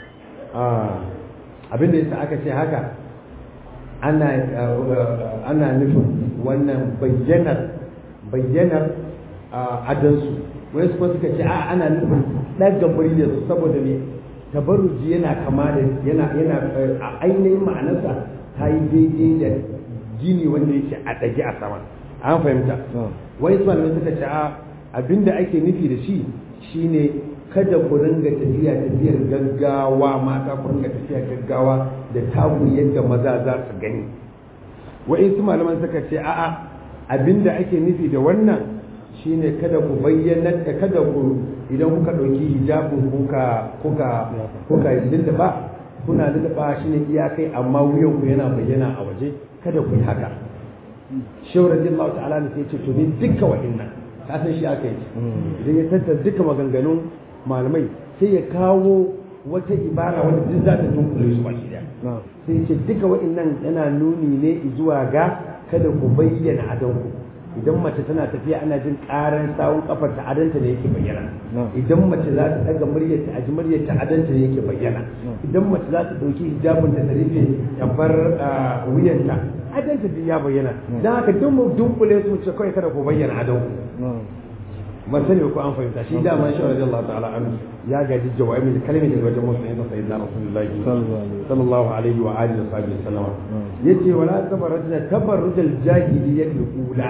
[SPEAKER 1] abinda yasa aka ce haka ana ana nufin wannan bayyanar bayyanar adansu wai su suka ce a ana nufin ɗaga muryar su saboda ne tabarruji yana kama da yana yana a ainihin ma'anarsa ta yi daidai da gini wanda yake a ɗage a sama an fahimta wai su malamai suka ce a abinda ake nufi da shi shine kada ku ringa tafiya tafiyar gaggawa mata ku ringa tafiya gaggawa da tagu yadda maza za su gani wa'insu malaman suka ce a'a abinda ake nufi da wannan shine kada ku bayyana da kada ku idan kuka ɗauki hijabin kuka kuka kuka lulluɓa kuna lulluɓa shine iyakai amma wuyan ku yana bayyana a waje kada ku yi haka shehu radiyallahu ta'ala ne sai ce to ni dukkan wa'innan ka san shi aka yi idan ya tattara duka maganganun malamai sai ya kawo wata ibara wanda duk za ta dunkule su baki daya sai ce duka wa'annan yana nuni ne zuwa ga kada ku bayyana adonku idan mace tana tafiya ana jin karan sawun kafar ta adanta ne yake bayyana idan mace za ta daga muryar ta aji muryar ta adanta ne yake bayyana idan mace za ta dauki hijabin ta rufe ta bar wuyanta adanta din ya bayyana dan haka duk mu dunkule su ce kai kada ku bayyana adonku ban sani ko an fahimta shi da man shawara Allah ta'ala an ya gaji jawabi da kalmi daga wajen musulmi da sayyidina rasulullahi sallallahu alaihi wa alihi wa sahbihi sallama yace wala tabarrujna tabarrujal jahiliyyati ula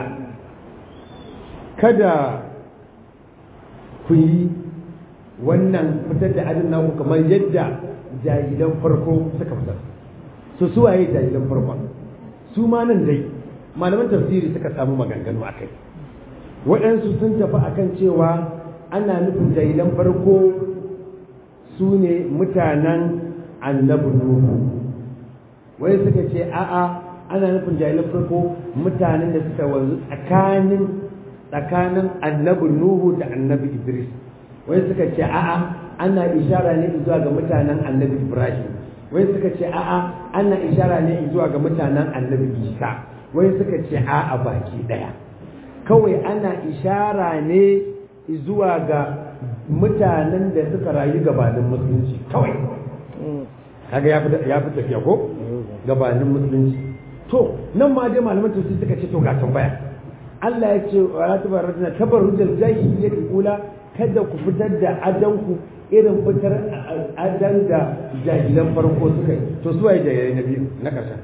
[SPEAKER 1] kada ku yi wannan fitar da adin naku kamar yadda jahilan farko suka fitar su suwaye jahilan farko su ma nan dai malaman tafsiri suka samu maganganu akai waɗansu sun tafi akan cewa ana nufin jahilan farko su ne mutanen annabi nuhu wai suka ce a'a ana nufin jahilan farko mutanen da suka wanzu tsakanin tsakanin annabi nuhu da annabi idris wai suka ce a'a ana ishara ne zuwa ga mutanen annabi ibrahim wai suka ce a'a ana ishara ne zuwa ga mutanen annabi isa wai suka ce a'a baki daya kawai ana ishara ne zuwa ga mutanen da suka rayu gabanin musulunci kawai kaga ya fi ya fi tafiya ko gabanin musulunci to nan ma dai malaman tafsir suka ce to ga tambaya Allah ya ce wa la tabarrujna tabarrujal jahiliyyati ula kada ku fitar da adanku irin fitar adan da jahilan farko suka yi to su waye jahilai na biyu na ƙarshen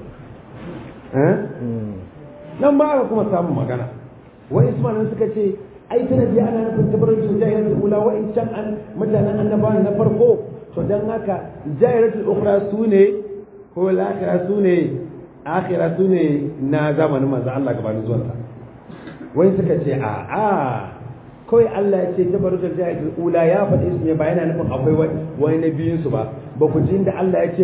[SPEAKER 1] nan ba aka kuma samun magana wa ismailin suka ce ai tana biya ana nufin tabarrujal jahiliyyati ula wa in can an mutanen annabawa na farko to dan haka jahiliyatul ukhra su ne ko lakira su ne akhira su ne na zamanin manzo Allah gabanin zuwansa wai suka ce a a kawai Allah ya ce tabarrujal jahiliyatul ula ya faɗi su ne ba yana nufin akwai wani na biyun su ba ba ku ji inda Allah ya ce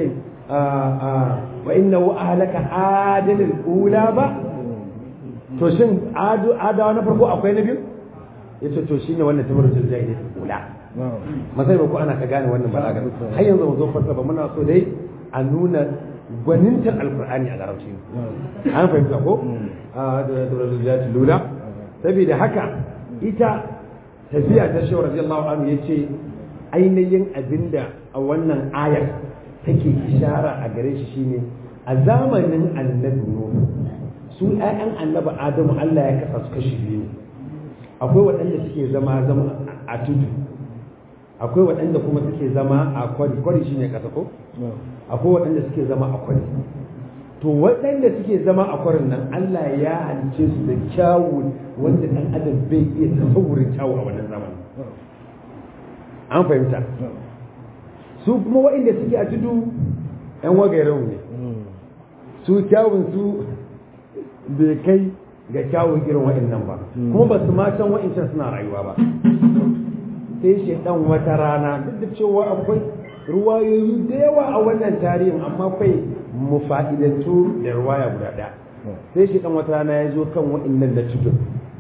[SPEAKER 1] wa innahu ahlaka adalul ula ba to shin adawa na farko akwai na biyu yace to shine wannan tabarrujal jahiliyatul ula masai ba ku ana ka gane wannan balaga har yanzu mu zo fasara ba muna so dai a nuna gwanintar alkur'ani a larabci an fahimta ko a da tabarrujal lula saboda haka ita tafiya ta shawar radiyallahu anhu yace ainihin abinda a wannan ayar take ishara a gare shi shine a zamanin annabi nuhu su ƴaƴan annabi adamu Allah ya kasa su kashi biyu ne akwai waɗanda suke zama zama a tudu akwai waɗanda kuma suke zama a kwari kwari shine kasa ko akwai waɗanda suke zama a kwari to waɗanda suke zama a kwarin nan Allah ya halice su da kyawu wanda ɗan adam bai iya tasawurin kyawu a wannan zamanin an fahimta su kuma waɗanda suke a tudu ‘yan wagayen ne su kyawun su bai kai ga kyawun irin waɗannan ba kuma ba su ma can waɗancan suna rayuwa ba sai shaidan wata rana duk da cewa akwai ruwayoyi da yawa a wannan tarihin amma kai mu fa'idantu da ruwaya guda ɗaya sai shaidan wata rana ya zo kan waɗannan na tudun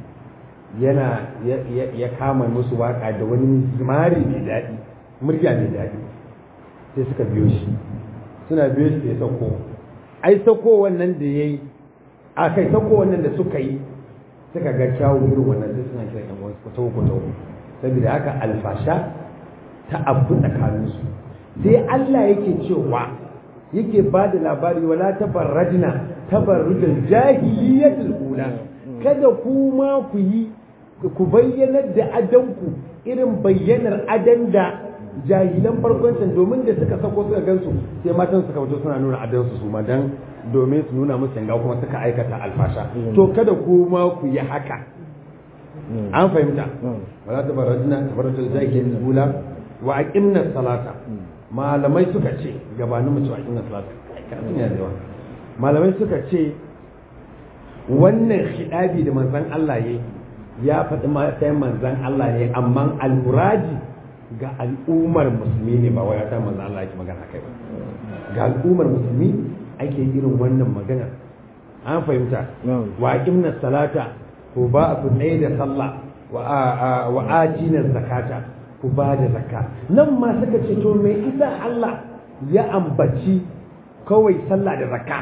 [SPEAKER 1] yana ya kama musu waka da wani zimari mai daɗi murya mai daɗi sai suka biyo shi suna biyo shi ya sauko ai sauko wannan da ya yi a kai sauko wannan da suka yi suka ga kyawun irin wannan sai suna kira ɗan wasu kwatawo kwatawo saboda haka alfasha ta abu tsakaninsu sai Allah yake cewa yake ba da labari wala tabarrajna tabarrujal jahiliyatul ula kada ku ma ku yi ku bayyanar da adanku irin bayyanar adan da jahilan farkoncin domin da suka sako suka gansu sai matan suka fito suna nuna adansu su ma dan domin su nuna musu yanga kuma suka aikata alfasha to kada ku ma ku yi haka an fahimta wala tabarrajna tabarrujal jahiliyatul ula wa aqimna salata malamai suka ce gabanin mu cewa aqimna salata karatun ya da yawa malamai suka ce wannan hidabi da manzon Allah yayi ya faɗi matsayin manzan Allah ne amma almuraji ga al'ummar musulmi ne ba wai ta manzan Allah yake magana kai ba ga al'ummar musulmi ake irin wannan magana an fahimta wa aqimna salata ko ba ku tsaye da sallah wa wa atina zakata ku ba da zakka nan ma suka ce to me isa Allah ya ambaci kawai sallah da zakka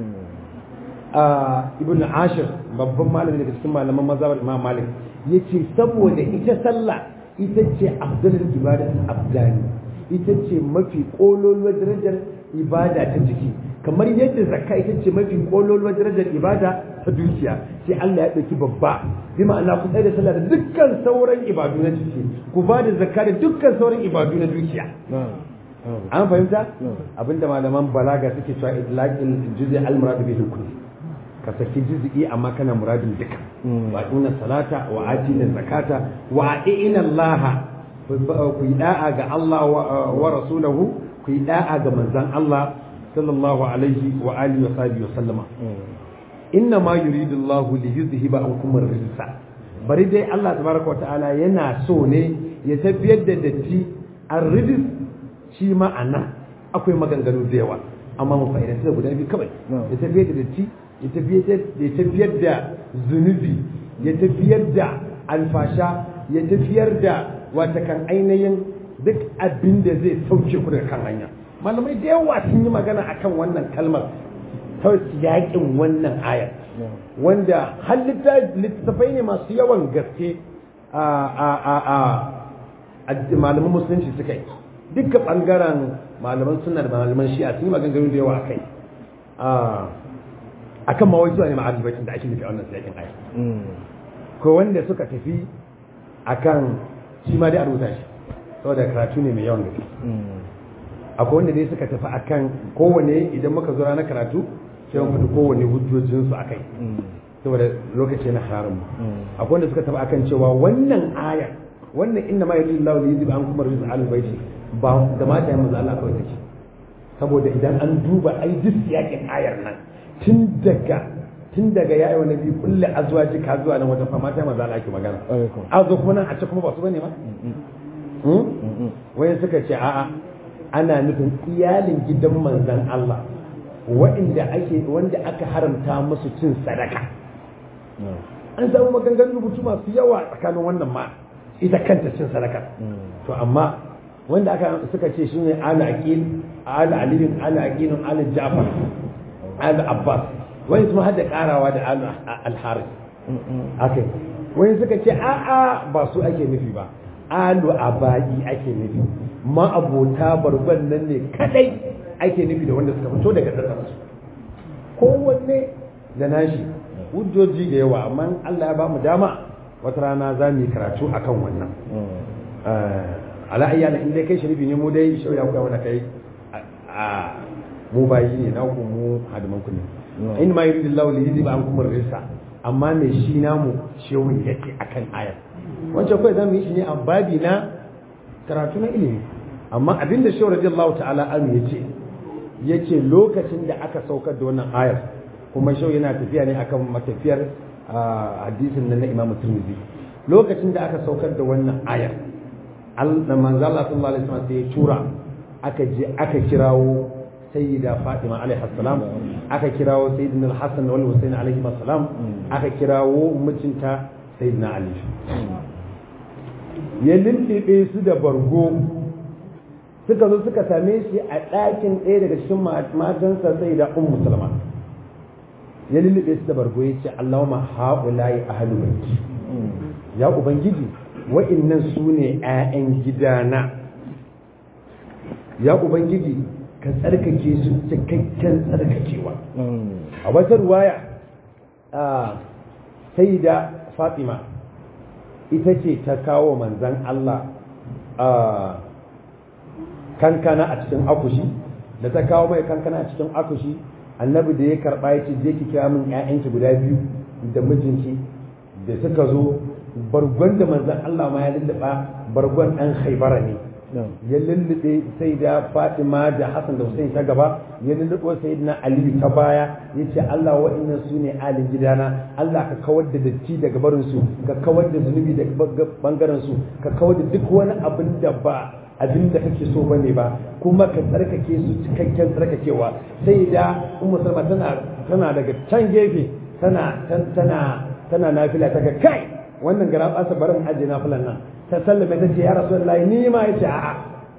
[SPEAKER 1] ibn ashir babban malami daga cikin malaman mazhabar imam malik yace saboda ita sallah ita ce afdalul ibada abdani ita ce mafi kololuwar darajar ibada ta jiki kamar yadda zakka ita ce mafi kololuwar darajar ibada ta dukiya sai Allah ya dauki babba bi ma'ana ku tsaya da sallah da dukkan sauran ibadu na jiki ku ba da zakka da dukkan sauran ibadu na dukiya an fahimta abinda malaman balaga suke cewa idlaqil juz'i al-murad bihi kulli ka saki juz'i amma kana muradin duka wa inna salata wa atina zakata wa inna allaha ku yi da'a ga Allah wa rasulahu ku yi da'a ga manzon Allah sallallahu alaihi wa alihi wa sahbihi wa sallama inna ma yuridu Allah li yuzhiba ankum ar-rijsa bari dai Allah tabaraka wa ta'ala yana so ne ya tafiyar da datti ar-rijs shi ma anan akwai maganganu da yawa amma mu fa'ida sai guda biyu kawai ya tafiyar da datti ya tafiyar da zunubi ya tafiyar da alfasha ya tafiyar da watakan ainihin duk abin da zai sauke ku daga kan hanya malamai da yawa sun yi magana akan wannan kalmar ta yakin wannan ayar wanda har littattafai ne masu yawan gaske a a a a malaman musulunci suka yi duka bangaren malaman suna da malaman shi'a sun yi maganganu da yawa a kai a kan mawai zuwa ne ma'adubaitin da ake nufi a wannan yakin aya ko wanda suka tafi a kan shi ma dai a rubuta shi saboda karatu ne mai yawan gaske akwai wanda dai suka tafi a kan kowane idan muka zo ranar karatu sai mun faɗi kowane hujjojinsu a kai saboda lokaci na haramun akwai wanda suka tafi a kan cewa wannan aya wannan inna ma yuridu Allahu li yuzhiba ankum rijsa al-bayti ba da mata yanzu Allah kawai take saboda idan an duba ai duk yakin ayar nan tun daga tun daga yayi wa nabi kulli azwaji ka zuwa nan wajen fama ta manzo Allah ake magana a zo kuma nan a ce kuma ba su bane ma wai suka ce a'a ana nufin iyalin gidan manzon Allah wa'inda ake wanda aka haramta musu cin sadaka an samu maganganun rubutu masu yawa tsakanin wannan ma ita kanta cin sadaka to amma wanda aka suka ce shi ne ala aqil ala aliyin ala aqilun ala ja'far ala abbas wani kuma hada karawa da ala al-harith akai wani suka ce a a ba su ake nufi ba alu abai ake nufi ma abota barban nan ne kadai ake nufi da wanda suka fito daga tsatsan su kowanne da nashi hujjoji da yawa amma Allah ya ba mu dama wata rana za mu yi karatu akan wannan ala ayyana in dai kai sharifi ne mu dai shauya kuka wanda kai a mu bayi ne na ku mu hadiman ku ne in ma yuridu Allah li yuzhiba ankum ar-risa amma me shi namu shehu yake akan ayar wancan kai zamu yi shi ne a babi na karatu na ilimi amma abinda shehu radiyallahu ta'ala an yace yace lokacin da aka saukar da wannan ayar kuma shehu yana tafiya ne akan matafiyar hadisin nan na Imam Tirmidhi lokacin da aka saukar da wannan ayar da manzo Allah sallallahu alaihi wasallam sai ya tura aka je aka kirawo sayyida Fatima alaiha salam aka kirawo sayyidina Al-Hasan wal Husain alaihi salam aka kirawo mijinta sayyidina Ali ya lullube su da bargo suka zo suka same shi a ɗakin ɗaya daga cikin matansa sayyida Ummu Salama ya lullube su da bargo ya ce Allahumma haula'i ahlul bait ya ubangiji wa'innan su ne 'ya'yan gidana ya ubangiji ka tsarkake su cikakken tsarkakewa a wata ruwaya sai da fatima ita ce ta kawo manzan Allah kankana a cikin akushi da ta kawo mai kankana a cikin akushi annabi da ya karɓa ya ce je ki kira min 'ya'yanki guda biyu da mijinki da suka zo bargon da manzan Allah ma ya lulluɓa bargon ɗan haibara ne ya lullube sai da Fatima da Hassan da Hussein ta gaba ya lulluɓo sai na Aliyu ta baya ya ce Allah wa'innan su ne alin gidana Allah ka kawar da datti daga barin su ka kawar da zunubi daga bangaren su ka kawar da duk wani abin da ba abin da kake so bane ba kuma ka tsarkake su cikakken tsarkakewa sai da Ummu Salma tana tana daga can gefe tana tana tana nafila ta ga kai wannan gara ɓasa barin ajiye na fulan nan ta sallame ta ce ya rasu Allah ni ma ya ce a'a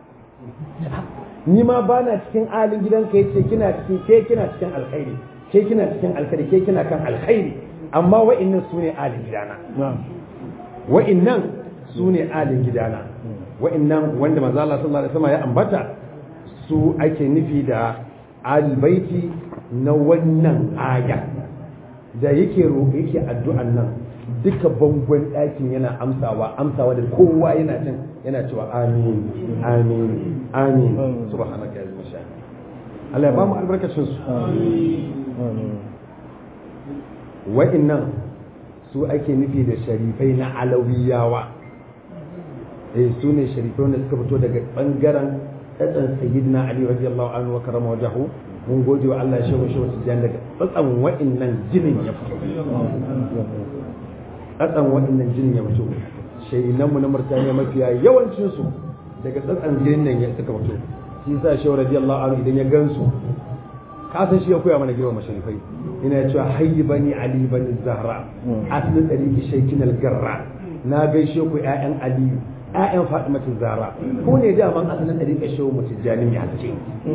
[SPEAKER 1] ni ma ba na cikin alin gidanka ya ce kina cikin ke kina cikin alkhairi ke kina cikin alkhairi ke kina kan alkhairi amma wa'innan su ne alin gidana wa'innan su ne alin gidana wa'innan wanda manzo Allah sallallahu alaihi wasallam ya ambata su ake nufi da albaiti na wannan aya da yake roƙe yake addu'an nan duka bangon ɗakin yana amsawa amsawa da kowa yana cin yana cewa amin amin amin subhanaka ya zama sha Allah ya ba mu albarkacin su wa'innan su ake nufi da sharifai na alawiyawa eh su ne sharifai wanda suka fito daga bangaren tsatsan sayyidina ali radiyallahu anhu wa karama wajahu mun gode wa Allah shehu shehu tijan daga tsatsan wa'innan jinin ya fito tsatsan wa'innan jinin ya fito shahinanmu na murtaniya mafiya yawancinsu daga tsatsan jinin nan ya suka fito shi sa shehu radiyallahu anhu idan ya gansu kasan shi ya koya mana girma masharifai ina cewa hayyi bani ali bani zahra aslin dariki shaykin algarra na gaishe ku ƴaƴan aliyu ƴaƴan Fatimatu Zahra ko ne da man asalin dariƙa shehu mutujani mai haske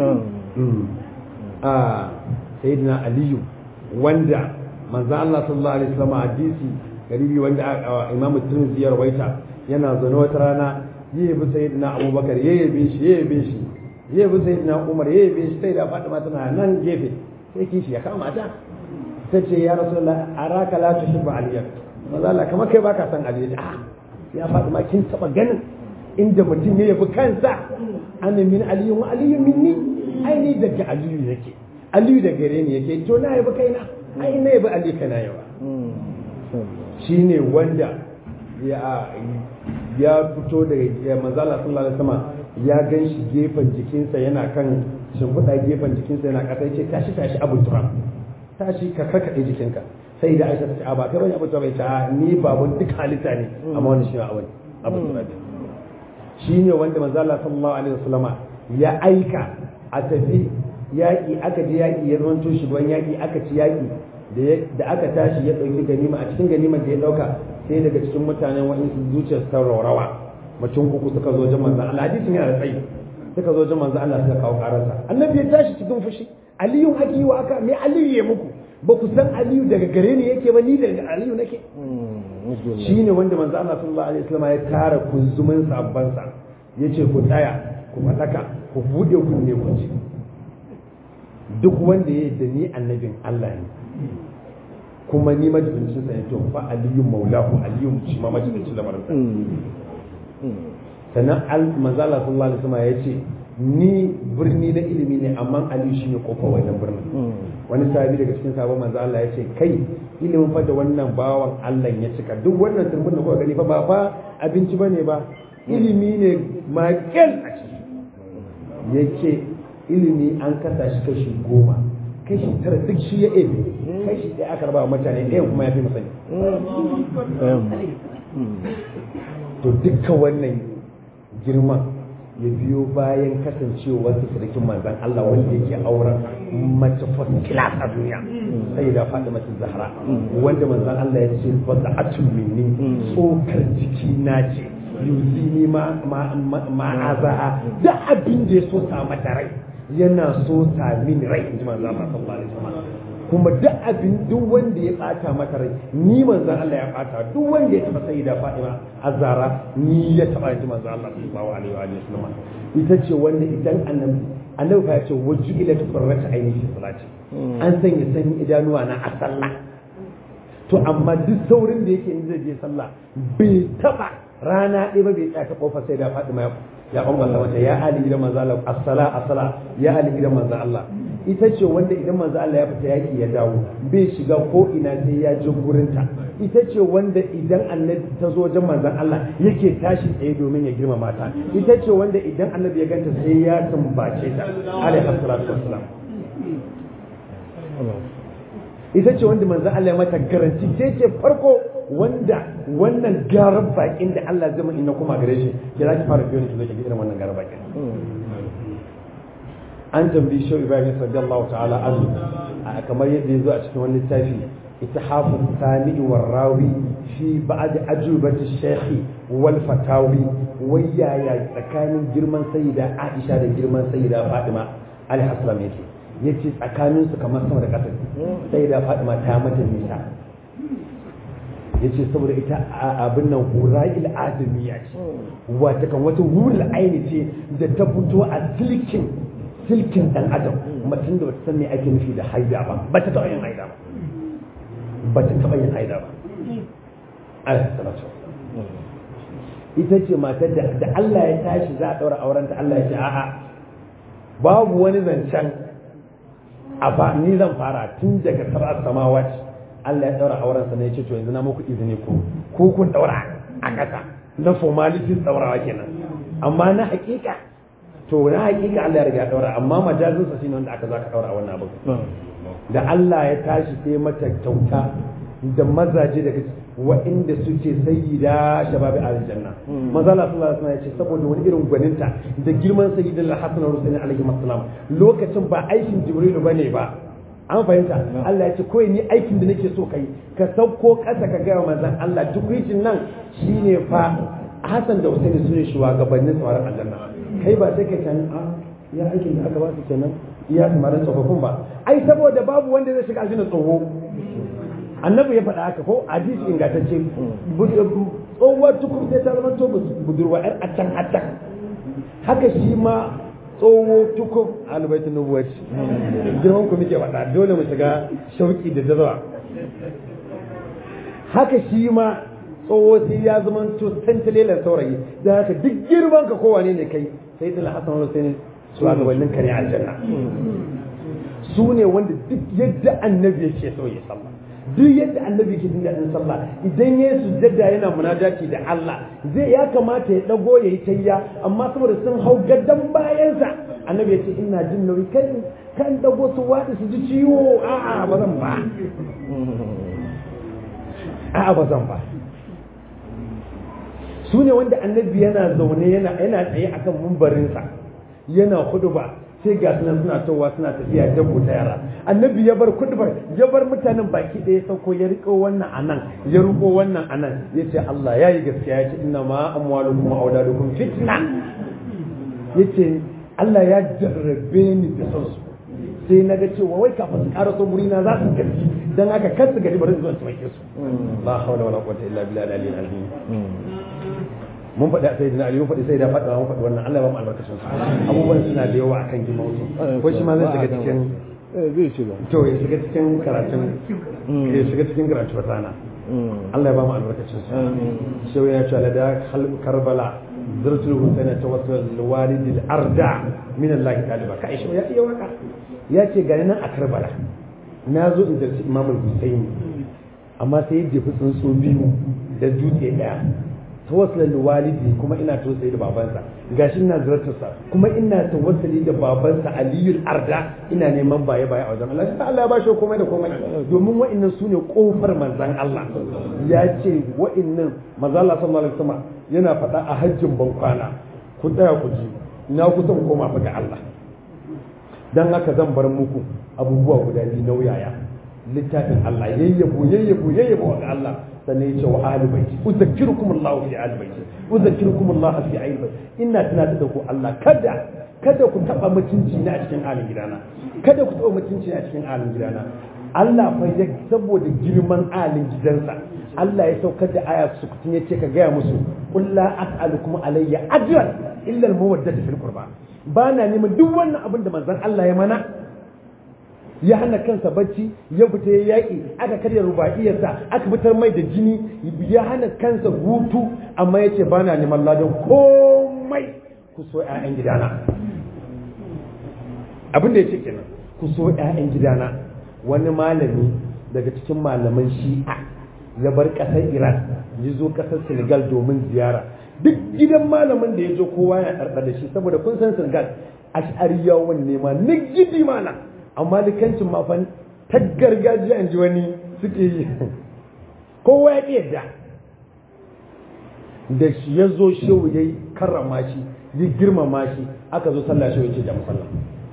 [SPEAKER 1] a sayyidina aliyu wanda manzo Allah sallallahu alaihi wasallam hadisi garibi wanda Imam Tirmidhi ya rawaita yana zaune wata rana yayi bi sayyidina Abubakar yayi bi shi yayi bi shi yayi bi sayyidina Umar yayi bi shi sai da Fatima tana nan gefe sai kishi ya kama ta tace ya rasulullah araka la tuhibbu aliya manzo Allah kamar kai baka san Ali ah ya Fatima kin taba ganin inda mutum ya yabi kansa ana min aliyu wa aliyu minni ai ni daga aliyu yake aliyu da gare ni yake to na yabi kaina ai na yabi aliyu kana yawa shine wanda ya ya fito daga manzala sallallahu alaihi wasallam ya gan shi gefen jikinsa yana kan shimfiɗa gefen jikinsa yana ƙasa yace tashi tashi abu turam tashi ka karkaɗe jikinka sai da aisha ta ce a ba kai bane abu turam ya ce ni babun duk halitta ne amma wani shi abu abu turam shine wanda manzala sallallahu alaihi wasallama ya aika a tafi yaƙi aka je yaƙi ya zama shugaban yaƙi aka ci yaƙi da aka tashi ya ɗauki ganima a cikin ganimar da ya ɗauka sai daga cikin mutanen waɗansu zuciyar ta raurawa mutum uku suka zo wajen manzan Allah hadisin yana da tsayi suka zo wajen manzan Allah suka kawo ƙararsa annabi ya tashi cikin fushi aliyu ake yi wa aka me aliyu ya muku ba ku san aliyu daga gare ni yake ba ni daga aliyu nake shine wanda manzan Allah sallallahu alaihi wasallam ya tara kunzumin sabbansa yace ku tsaya ku faɗaka ku buɗe kunne ku ci duk wanda ya da ni annabin Allah ne kuma ni majibincin sa ne to fa aliyu maulahu aliyu shi ma majibincin lamarin sa sannan al manzala sallallahu alaihi wasallam ya ce ni birni na ilimi ne amma aliyu shi ne kofar wannan birnin wani sahabi daga cikin sabon manzo Allah ya ce kai ilimin fa da wannan bawan Allah ya cika duk wannan turbin da kuka gani fa ba fa abinci bane ba ilimi ne makel a ciki yake ilimi an kasa shi kashi goma kashi tara duk shi ya ebe kashi ɗaya aka raba wa mutane ɗayan kuma ya fi masani to dukkan wannan girman ya biyo bayan kasancewar su sarkin manzan Allah wanda yake auren mace first class a duniya sai da faɗi mace zahra wanda manzan Allah ya ce ba da atun minni tsokar jiki na ce yuzini ma ma'aza da abin da ya so sa mata rai yana so ta min rai in ji manzo Allah sallallahu alaihi wasallam kuma duk abin duk wanda ya bata mata rai ni manzo Allah ya bata duk wanda ya taba sayyida Fatima Azara ni ya taba ji manzo Allah sallallahu alaihi wasallam ita ce wanda idan annabi annabi fa ya ce wajju ila tufarrata aini fi salati an sanya sanyi idanuwa na a sallah to amma duk saurin da yake in zai je sallah bai taba rana ɗaya ba bai tsaya ta kofar sai da Fatima ya ya bambanta mata ya ali gidan manzo Allah as-sala as-sala ya ali gidan manzo Allah ita ce wanda idan manzo Allah ya fita yaki ya dawo bai shiga ko ina sai ya je gurinta ita ce wanda idan annabi ta zo wajen manzon Allah yake tashi tsaye domin ya girmama ta ita ce wanda idan annabi ya ganta sai ya tumbace ta alaihi salatu wassalam ita ce wanda manzon Allah ya mata garanti ce ce farko wanda wannan garar bakin da Allah zai in na kuma gare shi ya za ki fara biyo ne ki zo ki irin wannan garar bakin an tambayi shau ibrahim sallallahu ta'ala anhu kamar yadda ya zo a cikin wani littafi ittihafu sami'i war rawi fi ba'd ajubati shaykhi wal fatawi wayaya tsakanin girman sayyida aisha da girman sayyida fatima alaihi assalam yake yace tsakanin su kamar sama da ƙasa sayyida fatima ta mata nisa ya ce saboda ita abin nan hura'il adamiya ce wata kan wata hurul aini ce da ta fito a silkin silkin dan adam mutum da bata san me ake nufi da haida ba ba ta taɓa yin haida ba ba ta taɓa yin haida ba alaihi salatu ita ce matar da da Allah ya tashi za a ɗaura aurenta Allah ya ce a'a babu wani zancen a ba ni zan fara tun daga sab'a samawati Allah ya daura auren sa ne ya ce to yanzu na muku izini ku ku kun daura a ƙasa na formalities daurawa kenan amma na hakika to na hakika Allah ya riga ya daura amma majazin sa shine wanda aka zaka daura wannan abu da Allah ya tashi sai mata kyauta da mazaje daga wa'inda suke sayyida shababi aljanna maza Allah sallallahu alaihi wasallam ya ce saboda wani irin gwaninta da girman sayyidul hasan rusul alaihi wasallam lokacin ba aikin jibrilu bane ba an fahimta Allah ya ce kawai ni aikin da nake so kai ka sauko ƙasa ka gaya manzon Allah tukwicin nan shine fa Hassan da Hussein su ne shugabannin tsaron aljanna kai ba sai kai tani a ya aikin da aka ba su kenan iya samarin tsofaffin ba ai saboda babu wanda zai shiga aljanna tsoho annabi ya faɗa haka ko hadisi ingantacce tsohuwar tukur sai ta zama to budurwa yar acan acan haka shi ma tsoho tukur albaitun nubuwaci girman ku muke faɗa dole mu shiga shauki da jazawa haka shi ma tsoho sai ya zama to tantalelan saurayi da haka duk girman ka kowane ne kai sai dala hasan wani sai ne su a gabanin kare aljanna su ne wanda duk yadda annabi yake so ya sallah duk yadda annabi ke jin daɗin sallah idan ya yi sujjada yana munajati da Allah zai ya kamata ya dago ya yi tayya amma saboda sun hau gadon bayansa annabi ya ce ina jin nauyi kan kan dago su waɗi su ji ciwo a'a ba zan ba a'a ba zan ba su ne wanda annabi yana zaune yana yana tsaye akan mumbarinsa yana huduba sai ga sunan suna towa suna tafiya dabbo ta yara annabi ya bar kudubar ya bar mutanen baki ɗaya sauko ya riko wannan anan ya riko wannan anan ya ce Allah ya yi gaskiya ya ce inna ma amwalukum wa auladukum fitna ya ce Allah ya jarrabe ni da son su sai na ga cewa wai kafin su ƙara son na za su gaji dan haka kar su gari bari zuwa su mai su la hawla wala quwwata illa billahi al-aliyyil azim mun faɗi sai da Ali mun faɗi sai da faɗa mun faɗi wannan Allah ya ba mu albarkacin su abubuwan suna da yawa akan jima wasu ko shi ma zai shiga cikin
[SPEAKER 2] zai shiga
[SPEAKER 1] to ya shiga cikin karatun ya shiga cikin karatu rana Allah ya ba mu albarkacin su shi ya ce la da karbala zurtul husaina tawassul walidil arda min Allah ta'ala ka shi ya iya waka ya ce gani nan a karbala na zo in zarci imamul husaini amma sai ya jefi tsuntsu biyu da dutse daya tawassulin walidi kuma ina tausayi da babansa gashi ina ziyartarsa kuma ina tawassuli da babansa aliyul arda ina neman baye baye a wajen Allah sai Allah ya bashi komai da komai domin wa'annan su ne kofar manzon Allah ya ce wa'annan manzon Allah sallallahu alaihi wasallam yana faɗa a hajjin bankwana ku tsaya ku ji na kusan koma fa ga Allah dan haka zan bar muku abubuwa guda biyu nauyaya littafin Allah yayyabo yayyabo yayyabo ga Allah sannan ya ce wa ahli baiti uzakkirukum Allah fi ahli baiti uzakkirukum Allah fi ahli baiti ina tunatar da ku Allah kada kada ku taba mutunci na a cikin alin gidana kada ku taba mutunci a cikin alin gidana Allah fa ya saboda girman alin gidansa Allah ya saukar da aya su kutun ya ce ka gaya musu qul la as'alukum alayya ajran illa al-mawaddata fil qurba ba na neman duk wannan abin da manzon Allah ya mana ya hana kansa bacci ya fita ya yaƙi aka karya ruba'iyarsa aka fitar mai da jini ya hana kansa hutu amma ya ce ba na neman ladan komai ku so 'ya'yan gidana abin da ya ce kenan ku so 'ya'yan gidana wani malami daga cikin malaman shi'a ya bar ƙasar iran ya zo ƙasar senegal domin ziyara duk gidan malamin da ya zo kowa ya ɗarɗa da shi saboda kun san senegal ash'ariyawan ne ma na gidi malam amma likancin mafan ta gargajiya in ji wani suke yi kowa ya yadda da shi ya zo shehu ya yi karrama shi ya girmama shi aka zo sallah shehu ya ce jami sallah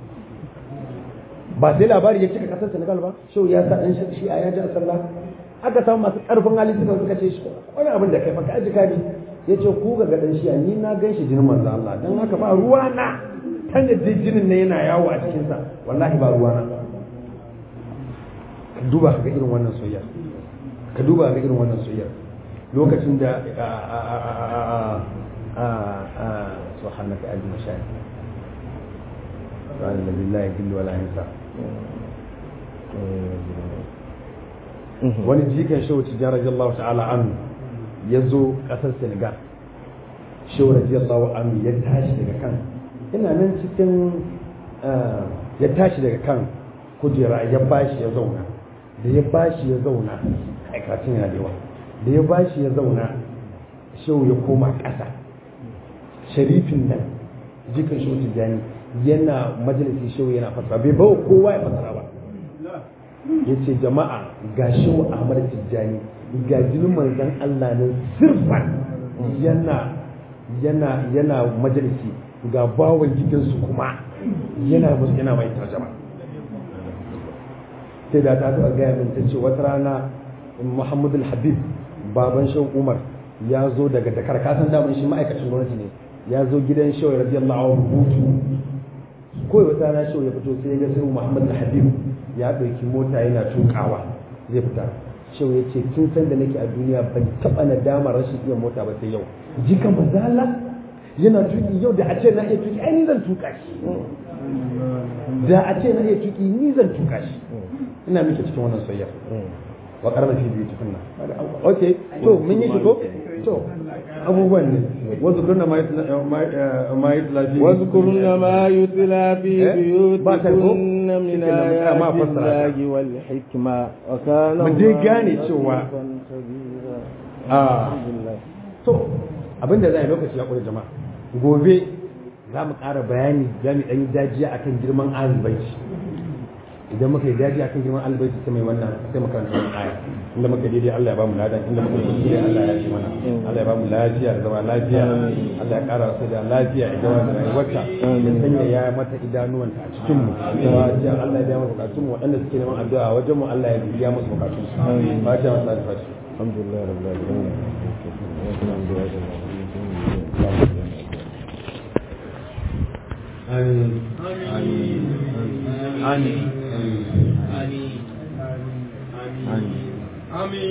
[SPEAKER 1] ba sai labari ya cika kasar senegal ba shehu ya sa ɗan shi a yaji a sallah aka samu masu ƙarfin hali suka suka ce shi wani abin da kai maka aji kadi ya ce ku ga gaɗan shi ni na gan shi jinin manzo Allah don haka ba ruwa na kan da jinin ne yana yawo a cikinsa wallahi ba ruwa na ka duba ka ga irin wannan soyayya ka duba ka ga irin wannan soyayya lokacin da subhanaka ajin mashayikh سبحان الذي لا يذل ولا ينسى wani jikan shehu tijjani radiyallahu ta'ala anhu ya zo kasar senegal shehu radiyallahu anhu ya tashi daga kan ina nan cikin ya tashi daga kan kujera ya bashi ya zauna da ya bashi ya zauna aikacin yana da yawa da ya bashi ya zauna shehu ya koma ƙasa sharifin nan jikan shehu tijjani yana majalisin shehu yana fasara bai bawa kowa ya fasara ba ya ce jama'a ga shehu ahmad tijjani ga jinin manzan allah nan sirfan yana yana yana majalisi ga bawan gidansu kuma yana musu yana mai tarjama sai da ta taɓa gaya min ta ce wata rana muhammadu habib baban shan umar ya zo daga dakar kasan daman shi ma'aikacin gwamnati ne ya zo gidan shawai radiyallahu anhu hutu kawai wata rana shawai ya fito sai ya ga sai muhammad al-habib ya ɗauki mota yana tukawa zai fita shawai ya ce tun san da nake a duniya ban taɓa nadama rashin iya mota ba sai yau jikan bazala yana tuki yau da a ce na iya tuki ai ni zan tuka shi da a ce na iya tuki ni zan tuka shi ina miki cikin wannan soyayya wa karna fi biyu tukunna okay to mun yi shi ko to abubuwan ne wasu kurna ma yutla fi
[SPEAKER 2] واذكرن ما يتلى في
[SPEAKER 1] Eh? Ba ta ko?
[SPEAKER 2] بيوتكن من
[SPEAKER 1] Shi kenan,
[SPEAKER 2] آيات
[SPEAKER 1] ma fassara ta.
[SPEAKER 2] الله والحكمة وكان
[SPEAKER 1] Mu dai
[SPEAKER 2] الله
[SPEAKER 1] gane cewa
[SPEAKER 2] لطيفا خبيرا.
[SPEAKER 1] a
[SPEAKER 2] الحمد لله.
[SPEAKER 1] to abinda za a yi lokaci ya ƙure jama'a gobe za mu ƙara bayani za mu ɗan yi dajiya akan girman alibaiti idan muka yi dajiya akan girman alibaiti sai mai wannan sai mu karanta wannan aya inda muka daidai Allah ya ba mu ladan inda muka yi kuskure Allah ya shi mana Allah ya ba mu lafiya da zama lafiya Allah ya ƙara wasu da lafiya idan wanda rayuwarta ya sanya ya mata idanuwanta a cikin mu kuma ce Allah ya biya mu bukatun mu waɗanda suke neman addu'a wajen mu Allah ya biya musu bukatun su fatiha wa salatu fatiha
[SPEAKER 2] الحمد لله رب العالمين الحمد لله رب العالمين
[SPEAKER 1] آمين آمين آمين
[SPEAKER 3] آمين آمين آمين